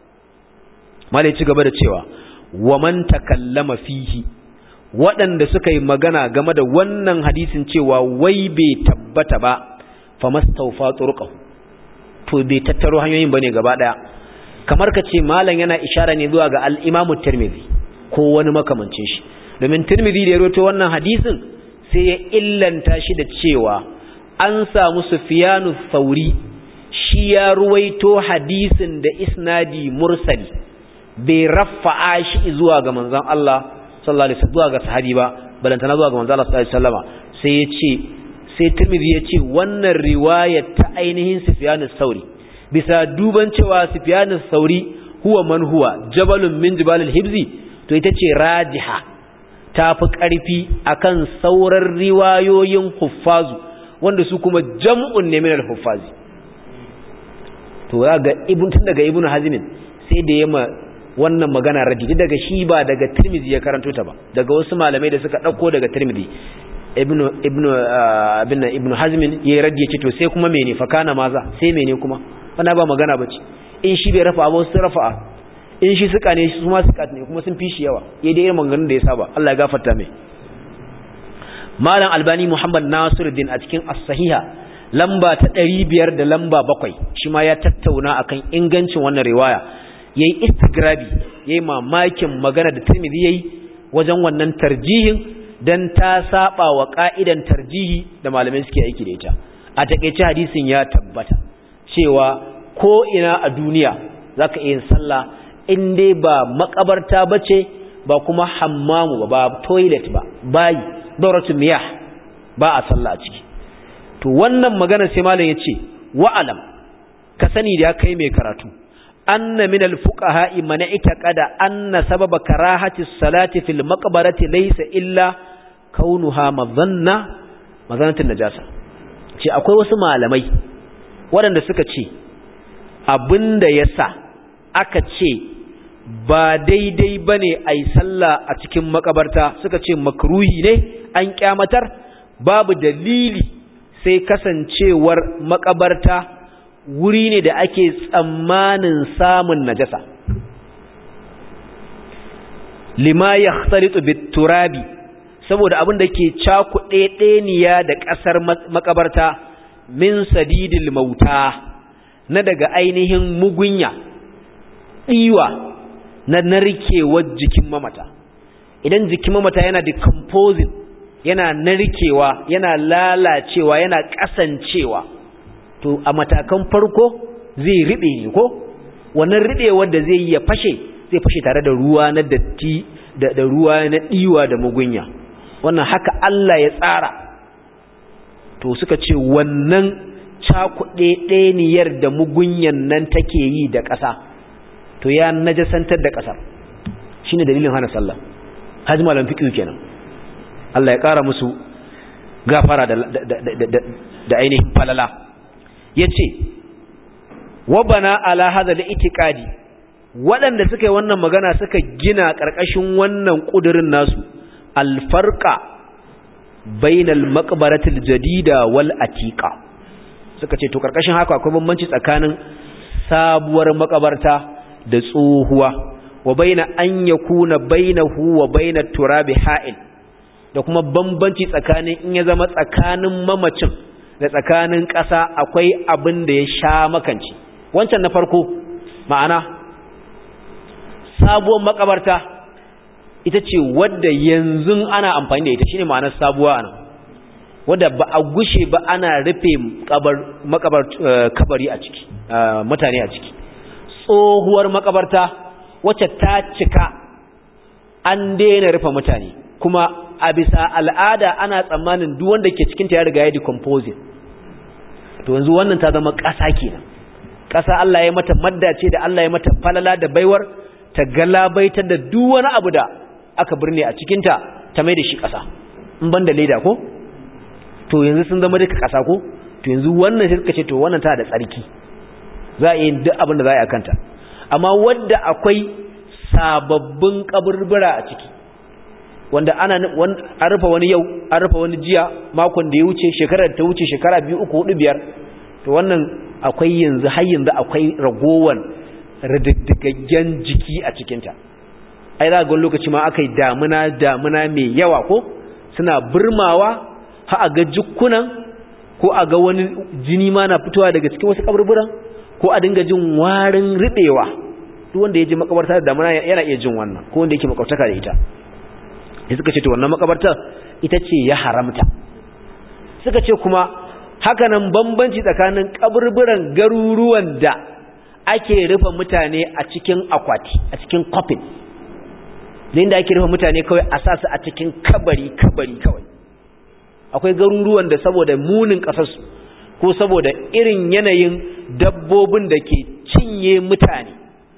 malai ci gaba da cewa wa man takallama fihi waɗanda suka yi magana game da wannan hadisin cewa wai bai tabbata ba fa mastawfa turqahu to bai tattaro hanyoyin bane gaba daya kamar ka ce malam yana ishara ne zuwa ga al-Imam Tirmidhi ko wani makamancin shi domin Tirmidhi da ya rawaito wannan hadisin sai ya illanta shi da cewa an samu Sufyanu Thauri shi ya ruwaito hadisin da isnadi mursali bai rafa'a shi zuwa ga manzon Allah sallallahu alaihi wasallam zuwa ga sahabi ba balantana zuwa ga manzon Allah sallallahu alaihi wasallama sai ya ce sai Tirmidhi ya ce wannan riwayar ta ainihin Sufyan sauri bisa duban cewa Sufyan sauri huwa man huwa jabalun min jibalil hibzi to ita ce rajiha ta fi ƙarfi akan sauran riwayoyin huffazu wanda su kuma jam'un ne min al-huffazi to ga ibn tun daga ibn hazmin sai da yamma wannan magana raddi daga shi ba daga tirmidhi ya karanto ta ba daga wasu malamai da suka dauko daga tirmidhi ibnu ibnu abinna ibnu hazmin yayi raddi yace to sai kuma mene fa kana maza sai mene kuma wannan ba magana bace in shi bai rafa ba su rafa in shi suka ne su ma suka ne kuma sun fi shi yawa yayi da irin maganganun da ya saba Allah ya gafarta mai malam albani muhammad nasiruddin a cikin as-sahiha lamba ta ɗari biyar da lamba bakwai shi ma ya tattauna akan ingancin wannan riwaya ya yi istigrabi ya yi mamakin magana da turmidi ya yi wajen wannan tarjihin don ta saba wa ƙa'idan tarjihi da malamai suke aiki da ita a taƙaice hadisin ya tabbata cewa ko ina a duniya za ka iya sallah in dai ba makabarta ba ce ba kuma hammamu ba ba toilet ba bayi dauratu miyah ba a sallah a ciki to wannan magana sai malam yace wa'alam ka sani da kai mai karatu anna min al-fuqaha man itaqada anna sababa karahati salati fil maqbarati laysa illa kaunuha madhanna madhanatin najasa ce akwai wasu malamai waɗanda suka ce abinda yasa aka ce ba daidai bane ai sallah a cikin makabarta suka ce makruhi ne an kyamatar babu dalili sai kasancewar makabarta wuri ne da ake tsammanin samun najasa lima yaxtalitu bit-turabi saboda abin da ke cakuɗe ɗeniya da ƙasar makabarta min sadidil mauta na daga ainihin mugunya ɗiwa na narkewar jikin mamata idan jikin mamata yana decomposing yana narkewa yana lalacewa yana kasancewa to a matakan farko zai riɓe ne ko wannan riɓewar da zai yi ya fashe zai fashe tare da ruwa na datti da, da ruwa na ɗiwa da mugunya wannan haka Allah ya tsara to suka ce wannan cakuɗe ɗeniyar da mugunyan nan take yi da ƙasa to ya najasantar da ƙasar shine dalilin hana sallah hajji malam fiqh kenan Allah ya ƙara musu gafara da da ainihin falala yace wa bana ala hadha al-i'tiqadi waɗanda suka yi wannan magana suka gina ƙarƙashin wannan ƙudurin nasu alfarqa bainal maqbaratil jadida wal atiqa suka ce to ƙarƙashin haka akwai bambanci tsakanin sabuwar makabarta da tsohuwa wa baina an yakuna bainahu wa bainat turabi ha'il da kuma bambanci tsakanin in ya zama tsakanin mamacin da tsakanin ƙasa akwai abin da ya sha makanci wancan na farko ma'ana sabuwar makabarta ita ce wadda yanzu ana amfani da ita shine ma'anar sabuwa ana wadda ba a gushe ba ana rufe makabar kabari a ciki mutane a ciki tsohuwar makabarta wacce ta cika an daina rufe mutane kuma a bisa al'ada ana tsammanin duk wanda ke cikinta ya riga ya decomposing to yanzu wannan ta zama ƙasa kenan ƙasa Allah ya mata madda ce da Allah ya mata falala da baiwar ta galabaitar da duk wani abu da aka birne a cikinta ta mai da shi ƙasa in ban da leda ko to yanzu sun zama duka ƙasa ko to yanzu wannan sai suka ce to wannan ta da tsarki za a yi duk abin da za a yi a kanta amma wadda akwai sababbin kaburbura a ciki wanda ana an rufe wani yau an rufe wani jiya makon da ya wuce shekarar da ta wuce shekara biyu uku hudu biyar to wannan akwai yanzu har yanzu akwai ragowar rididdigaggen jiki a cikinta ai za ga lokaci ma aka yi damuna damuna mai yawa ko suna burmawa ha a ga jukkunan ko a ga wani jini ma na fitowa daga cikin wasu kaburburan ko a dinga jin warin riɓewa duk wanda ya je makabarta da damuna yana iya jin wannan ko wanda yake makabartaka da ita sai suka ce to wannan makabartar ita ce ya haramta suka ce kuma hakanan bambanci tsakanin kaburburan garuruwan da ake rufe mutane a cikin akwati a cikin coffin da inda ake rufe mutane kawai a sa su a cikin kabari kabari kawai akwai garuruwan da saboda munin kasarsu ko saboda irin yanayin dabbobin da ke cinye mutane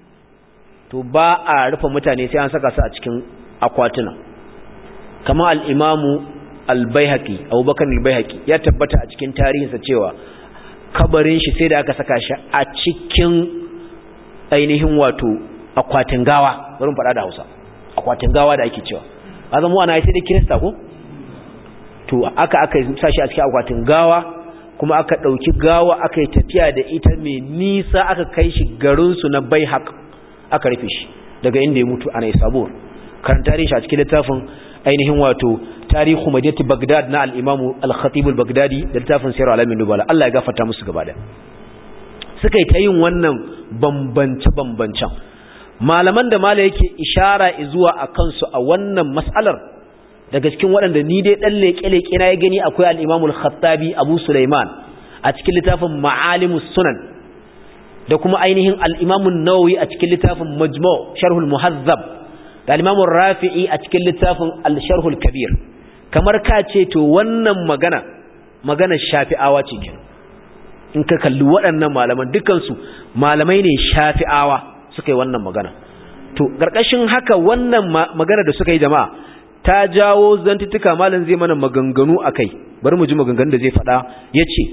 to ba a rufe mutane sai an saka su a cikin akwatuna kama al'imamu al-baihaqi abubakar al-baihaqi ya tabbata a cikin tarihinsa cewa kabarin shi sai da aka saka shi a cikin ainihin wato akwatin gawa bari faɗa da hausa akwatin gawa da ake cewa a zama ana sai da kirista ko to aka aka sa shi a cikin akwatin gawa kuma aka ɗauki gawa aka yi tafiya da ita mai nisa aka kai shi garinsu na baihaq aka rufe shi daga inda ya mutu ana isabur karanta shi a cikin littafin ainihin wato tarihu madinati Baghdad na al-Imam al-Khatib al-Baghdadi da littafin Sirr al-Alamin Nubala Allah ya gafarta musu gaba da suka yi ta yin wannan bambance bambancen malaman da mala yake ishara zuwa a kansu a wannan mas'alar daga cikin waɗanda ni dai dan leke-leke na ya gani akwai al-Imam al-Khattabi Abu Sulaiman a cikin littafin Ma'alimus Sunan da kuma ainihin al-Imam an-Nawawi a cikin littafin Majmu' Sharh al-Muhazzab da limamun rafi'i a cikin littafin al-sharhul kabir kamar ka ce to wannan magana magana shafi'awa ce kenan in ka kalli waɗannan malaman dukansu malamai ne shafi'awa suka yi wannan magana to ƙarƙashin haka wannan magana da suka yi jama'a ta jawo zantuttuka malam zai mana maganganu a kai bari mu ji maganganun da zai faɗa ya ce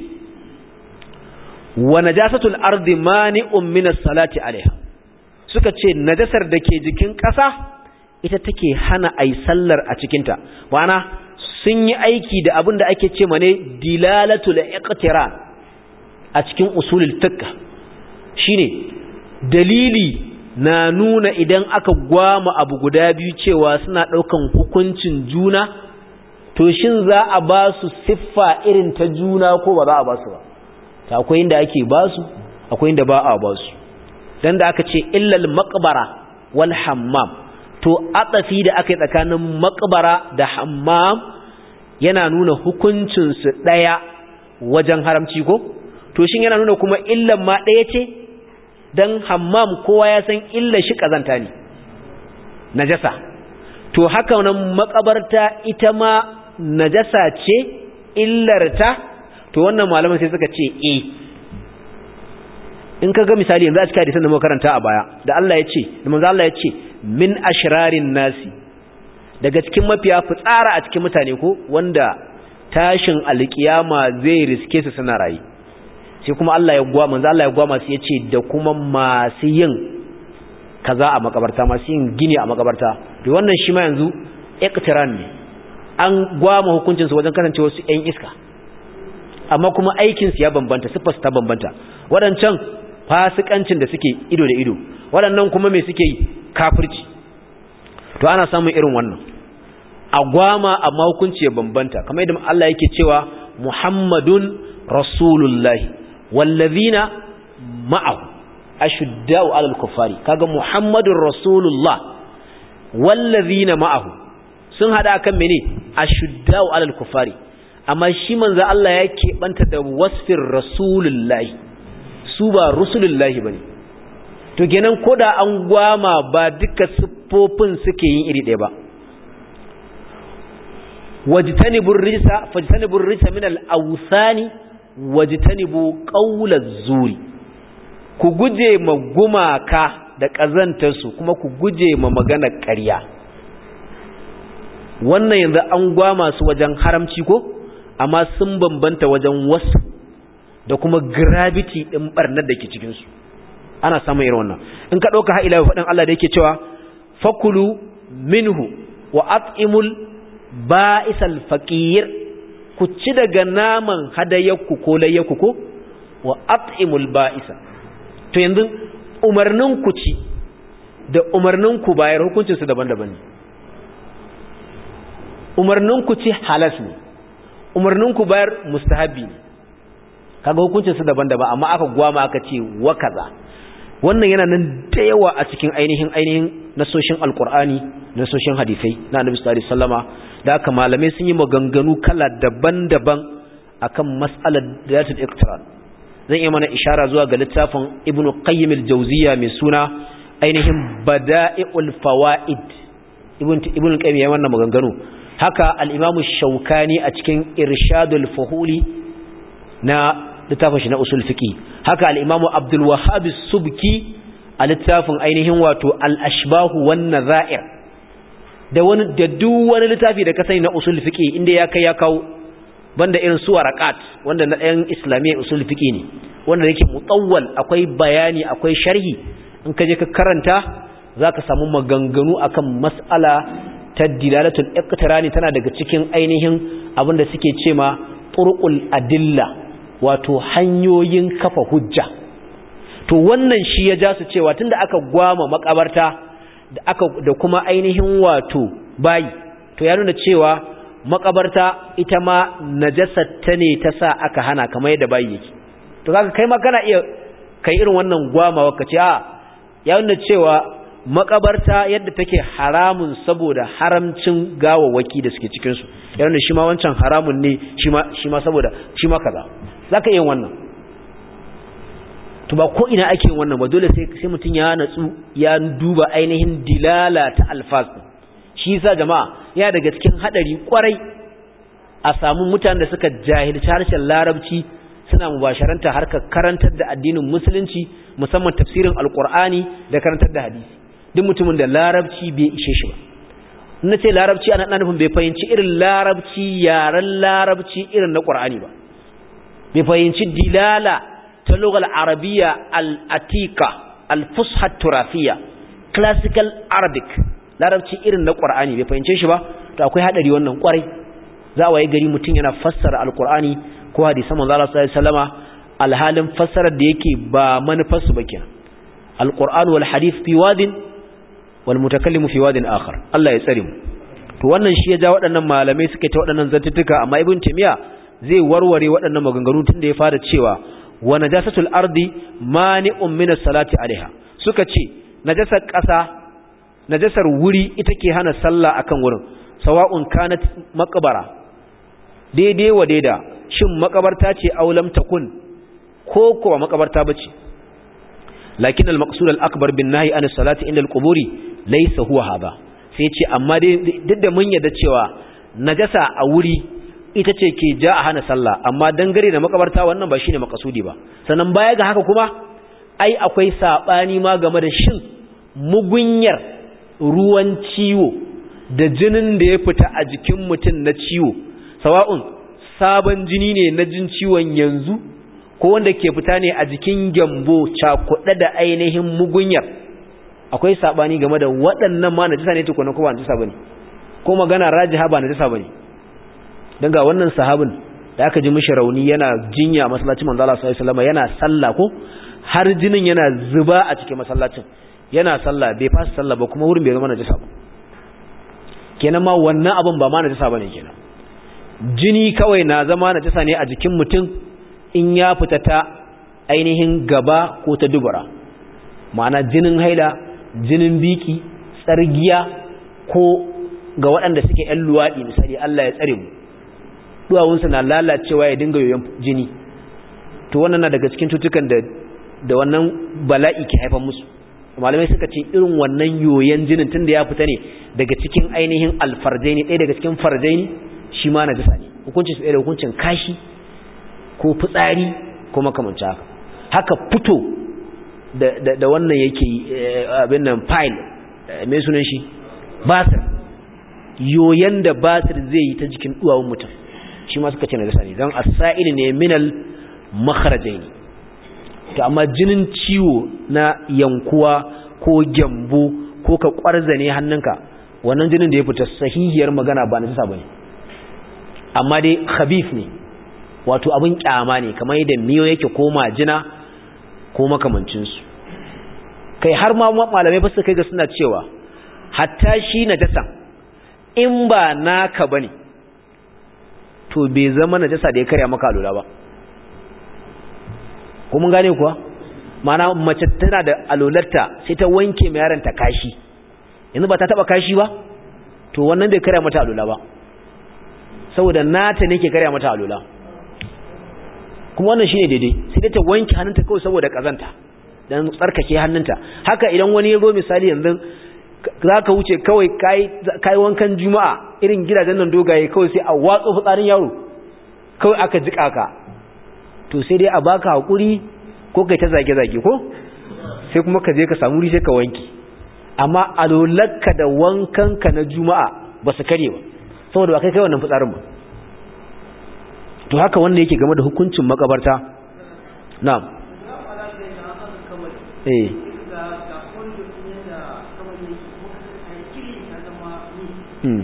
wa najasatul ardi mani'un min as-salati alaiha suka ce najasar da ke jikin ƙasa ita take hana ai sallar a cikinta ma'ana sun yi aiki da abin da ake ce mane dilalatul iqtiran a cikin usulul fiqh shine dalili na nuna idan aka gwama abu guda biyu cewa suna ɗaukan hukuncin juna to shin za a ba su siffa irin ta juna ko ba za a ba su ba ta akwai inda ake ba su akwai inda ba a ba su dan da aka ce illal maqbara wal hammam to atsafi da aka yi tsakanin maqbara da hammam yana nuna hukuncin su daya wajen haramci ko to shin yana nuna kuma illan ma daya ce dan hammam kowa ya san illa shi kazanta ne najasa to haka nan makabarta ita ma najasa ce illarta to wannan malaman sai suka ce eh in kaga misali yanzu a cikin hadisin da muka karanta a baya da Allah ya ce da manzo Allah ya ce min ashrarin nasi daga cikin mafiya fitsara a cikin mutane ko wanda tashin alkiyama zai riske su suna rayi sai kuma Allah ya gwa manzo Allah ya gwa masu yace da kuma masu yin kaza a makabarta masu yin gini a makabarta to wannan shi ma yanzu iqtiran ne an gwa ma hukuncin su wajen kasance wasu ƴan iska amma kuma aikin su ya bambanta sifar ta bambanta wadancan fasikancin da suke ido da ido waɗannan kuma me suke yi kafirci to ana samun irin wannan agwama amma hukunci ya bambanta kamar yadda Allah yake cewa Muhammadun Rasulullahi wallazina ma'ahu ashudda'u 'alal kuffari kaga Muhammadur Rasulullah wallazina ma'ahu sun hada kan mene ashudda'u 'alal kuffari amma shi manzo Allah ya keɓanta da wasfin Rasulullahi su ba Rasulullahi bane to kenan koda an gwama ba duka siffofin suke yin iri ɗaya ba wajtanibu rijsa fajtanibu rijsa min al-awsani wajtanibu qawla zuri ku guje ma gumaka da kazantar su kuma ku guje ma magana ƙarya wannan yanzu an gwama su wajen haramci ko amma sun bambanta wajen wasu da kuma gravity din barnar da ke cikin su ana samun irin wannan in ka dauka ha ila faɗin Allah da yake cewa fakulu minhu wa at'imul ba'isal faqir ku ci daga naman hadayarku ko layyarku ko wa at'imul ba'isa to yanzu umarnin ku ci da umarnin ku bayar hukuncin su daban-daban ne umarnin ku ci halas ne umarnin ku bayar mustahabi ne kaga hukuncin su daban-daban amma aka gwama aka ce wa kaza wannan yana nan da yawa a cikin ainihin ainihin nasoshin alkur'ani nasoshin hadisai na annabi sallallahu alaihi wasallama da aka malamai sun yi maganganu kala daban-daban akan mas'alar dayatul iqtiran zan iya mana ishara zuwa ga littafin ibn qayyim al-jawziyya mai suna ainihin bada'iul fawaid ibn ibn qayyim ya wannan maganganu haka al-imam shaukani a cikin irshadul fuhuli na littafin shi na usul fiqi haka al-imam abdul wahhab subki a littafin ainihin wato al-ashbahu wan nazair da wani da duk wani littafi da ka sani na usul fiqi inda ya kai ya kawo banda irin su waraqat wanda na ɗayan islamiyya usul fiqi ne wanda yake mutawwal akwai bayani akwai sharhi in ka je ka karanta zaka samu maganganu akan mas'ala ta dilalatul iqtirani tana daga cikin ainihin abinda suke cema turqul adilla wato hanyoyin kafa hujja to wannan shi ya ja su cewa tunda aka gwama makabarta da aka da kuma ainihin wato bayi to ya nuna cewa makabarta ita ma ta ne ta sa aka hana kamar yadda bayi yake to kaga kai ma kana iya kai irin wannan gwamawa kace a ya nuna cewa makabarta yadda take haramun saboda haramcin gawawaki da suke cikin su ya nuna shi ma wancan haramun ne shi ma shi ma saboda shi ma kaza zaka iya wannan to ba ko ina ake wannan ba dole sai sai mutun ya natsu ya duba ainihin dilala ta alfaz shi yasa jama'a ya daga cikin hadari kwarai a samu mutanen da suka jahilci harshen larabci suna mubasharanta harkar karantar da addinin musulunci musamman tafsirin alqur'ani da karantar da hadisi duk mutumin da larabci bai ishe shi ba na ce larabci ana nufin bai fahimci irin larabci yaren larabci irin na qur'ani ba bai fahimci dilala ta lugal arabiya al-atika al-fusha turafiya classical arabic larabci irin na qur'ani bai fahimce shi ba to akwai hadari wannan kwarai za a waye gari mutum yana fassara alqur'ani ko hadisan manzo Allah sallallahu alaihi wasallama alhalin fassarar da yake ba manufar su ba kenan alqur'an wal hadith fi wadin wal mutakallimu fi wadin akhar Allah ya tsare mu to wannan shi ya ja waɗannan malamai suke ta waɗannan zantuttuka amma ibn timiya zai warware waɗannan maganganu tun da ya fara cewa wa najasatul ardi mani'un min as-salati alaiha suka ce najasar ƙasa najasar wuri ita ke hana sallah akan wurin sawa'un kanat maqbara daidai wa daida shin makabarta ce aulam takun ko kuwa makabarta bace lakin al-maqsud al-akbar bin nahi an as-salati inda al-quburi laysa huwa hada sai ce amma dai duk da mun yarda cewa najasa a wuri ita ce ke ja a hana sallah amma dangare da makabarta wannan ba shine makasudi ba sannan baya ga haka kuma ai akwai sabani ma game da shin mugunyar ruwan ciwo da jinin da ya fita a jikin mutum na ciwo sawa'un sabon jini ne na jin ciwon yanzu ko wanda ke fita ne a jikin gyambo cakuɗe da ainihin mugunyar akwai sabani game da waɗannan ma najisa ne tukuna ko ba najisa bane ko magana rajiha ba najisa bane dan ga wannan sahabin da aka ji mishi rauni yana jinya masallacin manzo Allah sallallahu alaihi wasallam yana sallah ko har jinin yana zuba a cikin masallacin yana sallah bai fasa sallah ba kuma wurin bai zama najisa ba kenan ma wannan abun ba ma najisa bane kenan jini kawai na zama najisa ne a jikin mutum in ya fita ta ainihin gaba ko ta dubura ma'ana jinin haila jinin biki tsargiya ko ga waɗanda suke ‘yan luwaɗi misali Allah ya tsare mu duwawunsa na lalacewa ya dinga yoyon jini to wannan na daga cikin tutukan da da wannan bala'i ke haifar musu malamai suka ce irin wannan yoyon jinin tun da ya fita ne daga cikin ainihin alfarjaini ɗaya daga cikin farjaini shi ma na jisa ne hukuncin su ɗaya da hukuncin kashi ko fitsari ko makamanci haka haka fito da wannan yake abin nan file mai sunan shi basir yoyon da basir zai yi ta jikin duwawun mutum shi ma suka ce na gasa ne don asa'ili ne minal makarajai ne to amma jinin ciwo na yankuwa ko gyambo ko ka kwarza ne hannunka wannan jinin da ya fita sahihiyar magana ba na jisa ba ne amma dai khabif ne wato abin kyama ne kamar yadda miyo yake ko majina ko makamancinsu kai har ma malamai ba su kai ga suna cewa hatta shi najasa in ba naka bane to bai zama najasa da ya karya maka alula ba ko mun gane kuwa mana mace tana da alularta sai ta wanke mai yaron ta kashi yanzu ba ta taba kashi ba to wannan bai karya mata alula ba saboda nata ne ke karya mata alula kuma wannan shine daidai sai dai ta wanke hannunta kawai saboda kazanta dan tsarkake hannunta haka idan wani ya zo misali yanzu zaka wuce kawai kai kai wankan juma'a irin gidajen nan dogaye kawai sai a watso fitsarin yaro kawai aka jika ka to sai dai a baka hakuri ko kai ta zage zage ko sai kuma ka je ka samu sai ka wanki amma alolakka da wankanka na juma'a ba su kare ba saboda ba kai kai wannan fitsarin ba to haka wanda yake game da hukuncin makabarta na'am eh hmm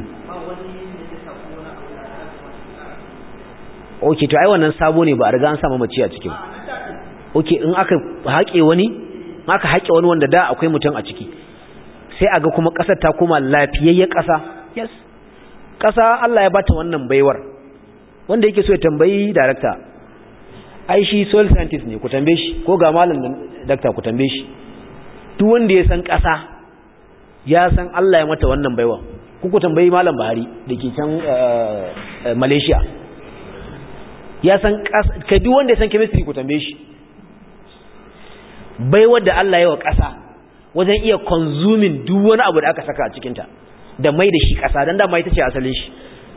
okay to ai wannan sabo ne ba a riga an samu mace a cikin okay in aka haƙe wani aka haƙe wani wanda da akwai mutum a ciki sai aga kuma ƙasar ta koma lafiyayyen ƙasa yes ƙasa Allah ya bata wannan baiwar wanda yake so ya tambayi darakta ai shi soil scientist ne ku tambaye shi ko ga malam dakta ku tambaye shi duk wanda ya san ƙasa ya san Allah ya mata wannan baiwa ku ku tambayi malam Buhari dake can Malaysia ya san ƙasa kai duk wanda ya san chemistry ku tambaye shi baiwar da Allah ya wa ƙasa wajen iya consuming duk wani abu da aka saka a cikinta da mai da shi ƙasa don dama ita ce asalin shi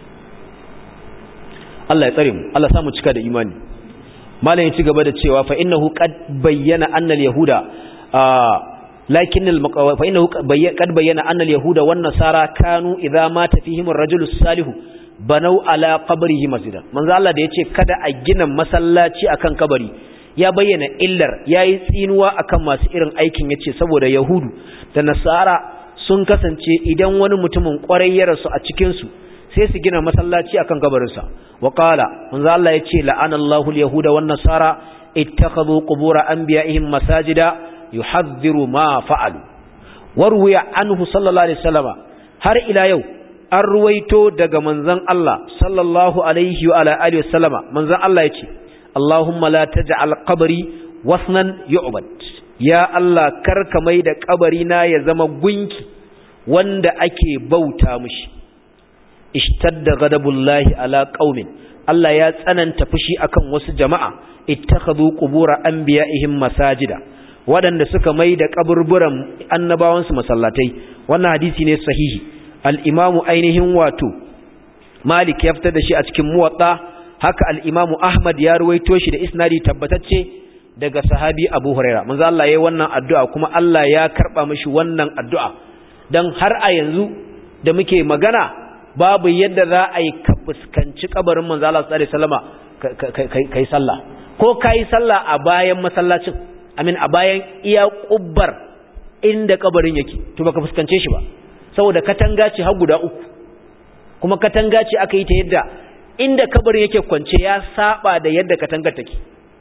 Allah ya tsare mu Allah samu cika da imani malam ya ci gaba da cewa fa innahu qad bayyana anna al-yahuda lakin fa innahu qad bayyana anna al-yahuda wan nasara kanu idza mata fihim ar-rajulu salihu banau ala qabrihi masjidan manzo Allah da yace kada a gina masallaci akan kabari ya bayyana illar yayi tsinuwa akan masu irin aikin yace saboda yahudu da nasara sun kasance idan wani mutumin kwarai ya rasu a cikin su sai su gina masallaci akan kabarinsa wa qala manzo Allah yace la'ana Allahu al-yahuda wan nasara ittakhadhu qubur anbiya'ihim masajida yuhadhdhiru ma fa'alu warwiya anhu sallallahu alaihi wasallama har ila yau an ruwaito daga manzon Allah sallallahu alaihi wa ala alihi wasallama manzon Allah yace Allahumma la taj'al qabri wasnan yu'bad ya Allah karka mai da kabari na ya zama gunki wanda ake bauta mushi ishtadda ghadabullahi ala qaumin Allah ya tsananta fushi akan wasu jama'a ittakhadhu qubura anbiya'ihim masajida waɗanda suka mai da kaburburan annabawansu masallatai wannan hadisi ne sahihi al-imamu ainihin wato Malik ya fitar da shi a cikin muwatta haka al-imamu Ahmad ya ruwaito shi da isnadi tabbatacce daga sahabi Abu Huraira manzo Allah yayi wannan addu'a kuma Allah ya karba mishi wannan addu'a dan har a yanzu da muke magana babu yadda za a yi ka fuskanci kabarin manzo Allah sallallahu alaihi wasallama kai sallah ko kai sallah a bayan masallacin amin a bayan iya kubbar inda kabarin yake to baka fuskance shi ba saboda katanga ce har guda uku kuma katanga ce aka yi ta yadda inda kabarin yake kwance ya saba da yadda katangar take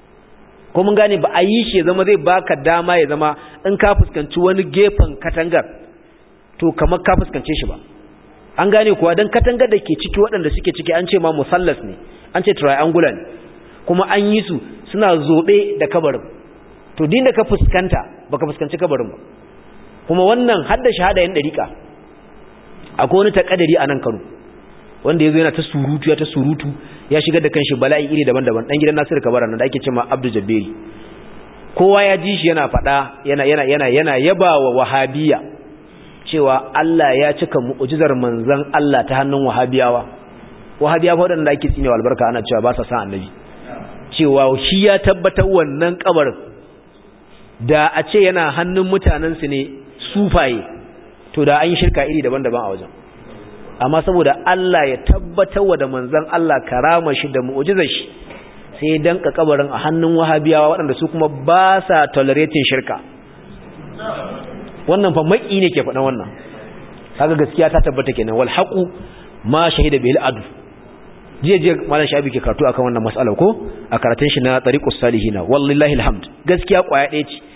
ko mun gane ba a yi shi ya zama zai baka dama ya zama in ka fuskanci wani gefen katangar to kamar ka fuskance shi ba an gane kuwa don katangar da ke ciki waɗanda suke ciki an ce ma musallas ne an ce triangular ne kuma an yi su suna zobe da kabarin to din da ka fuskanta baka fuskanci kabarin ba kuma wannan hadda shahada yan dariƙa akwai wani takadari a nan Kano wanda yazo yana ta surutu ya ta surutu ya shigar da kanshi bala'i iri daban-daban dan gidan Nasiru Kabara nan da ake cewa Abdul Jabberi kowa ya ji shi yana faɗa yana yana yana yana yabawa wahabiyya cewa Allah ya cika mu'jizar manzon Allah ta hannun wahabiyawa wahabiyawa waɗanda ake tsinewa albarka ana cewa ba sa san annabi cewa shi ya tabbatar wannan kabarin da a ce yana hannun mutanensu ne sufaye to da an yi shirka iri daban-daban a wajen amma saboda Allah ya tabbatar wa da manzon Allah karama shi da mu'jizar shi sai danka kabarin a hannun wahabiyawa waɗanda su kuma ba sa tolerating shirka wannan fa maki ne ke faɗan wannan kaga gaskiya ta tabbata kenan wal haqu ma shahida bil adu jiya jiya malam shabi ke karatu akan wannan mas'alar ko a karatun shi na tariqus salihina wallahi alhamd gaskiya kwaya ɗaya ce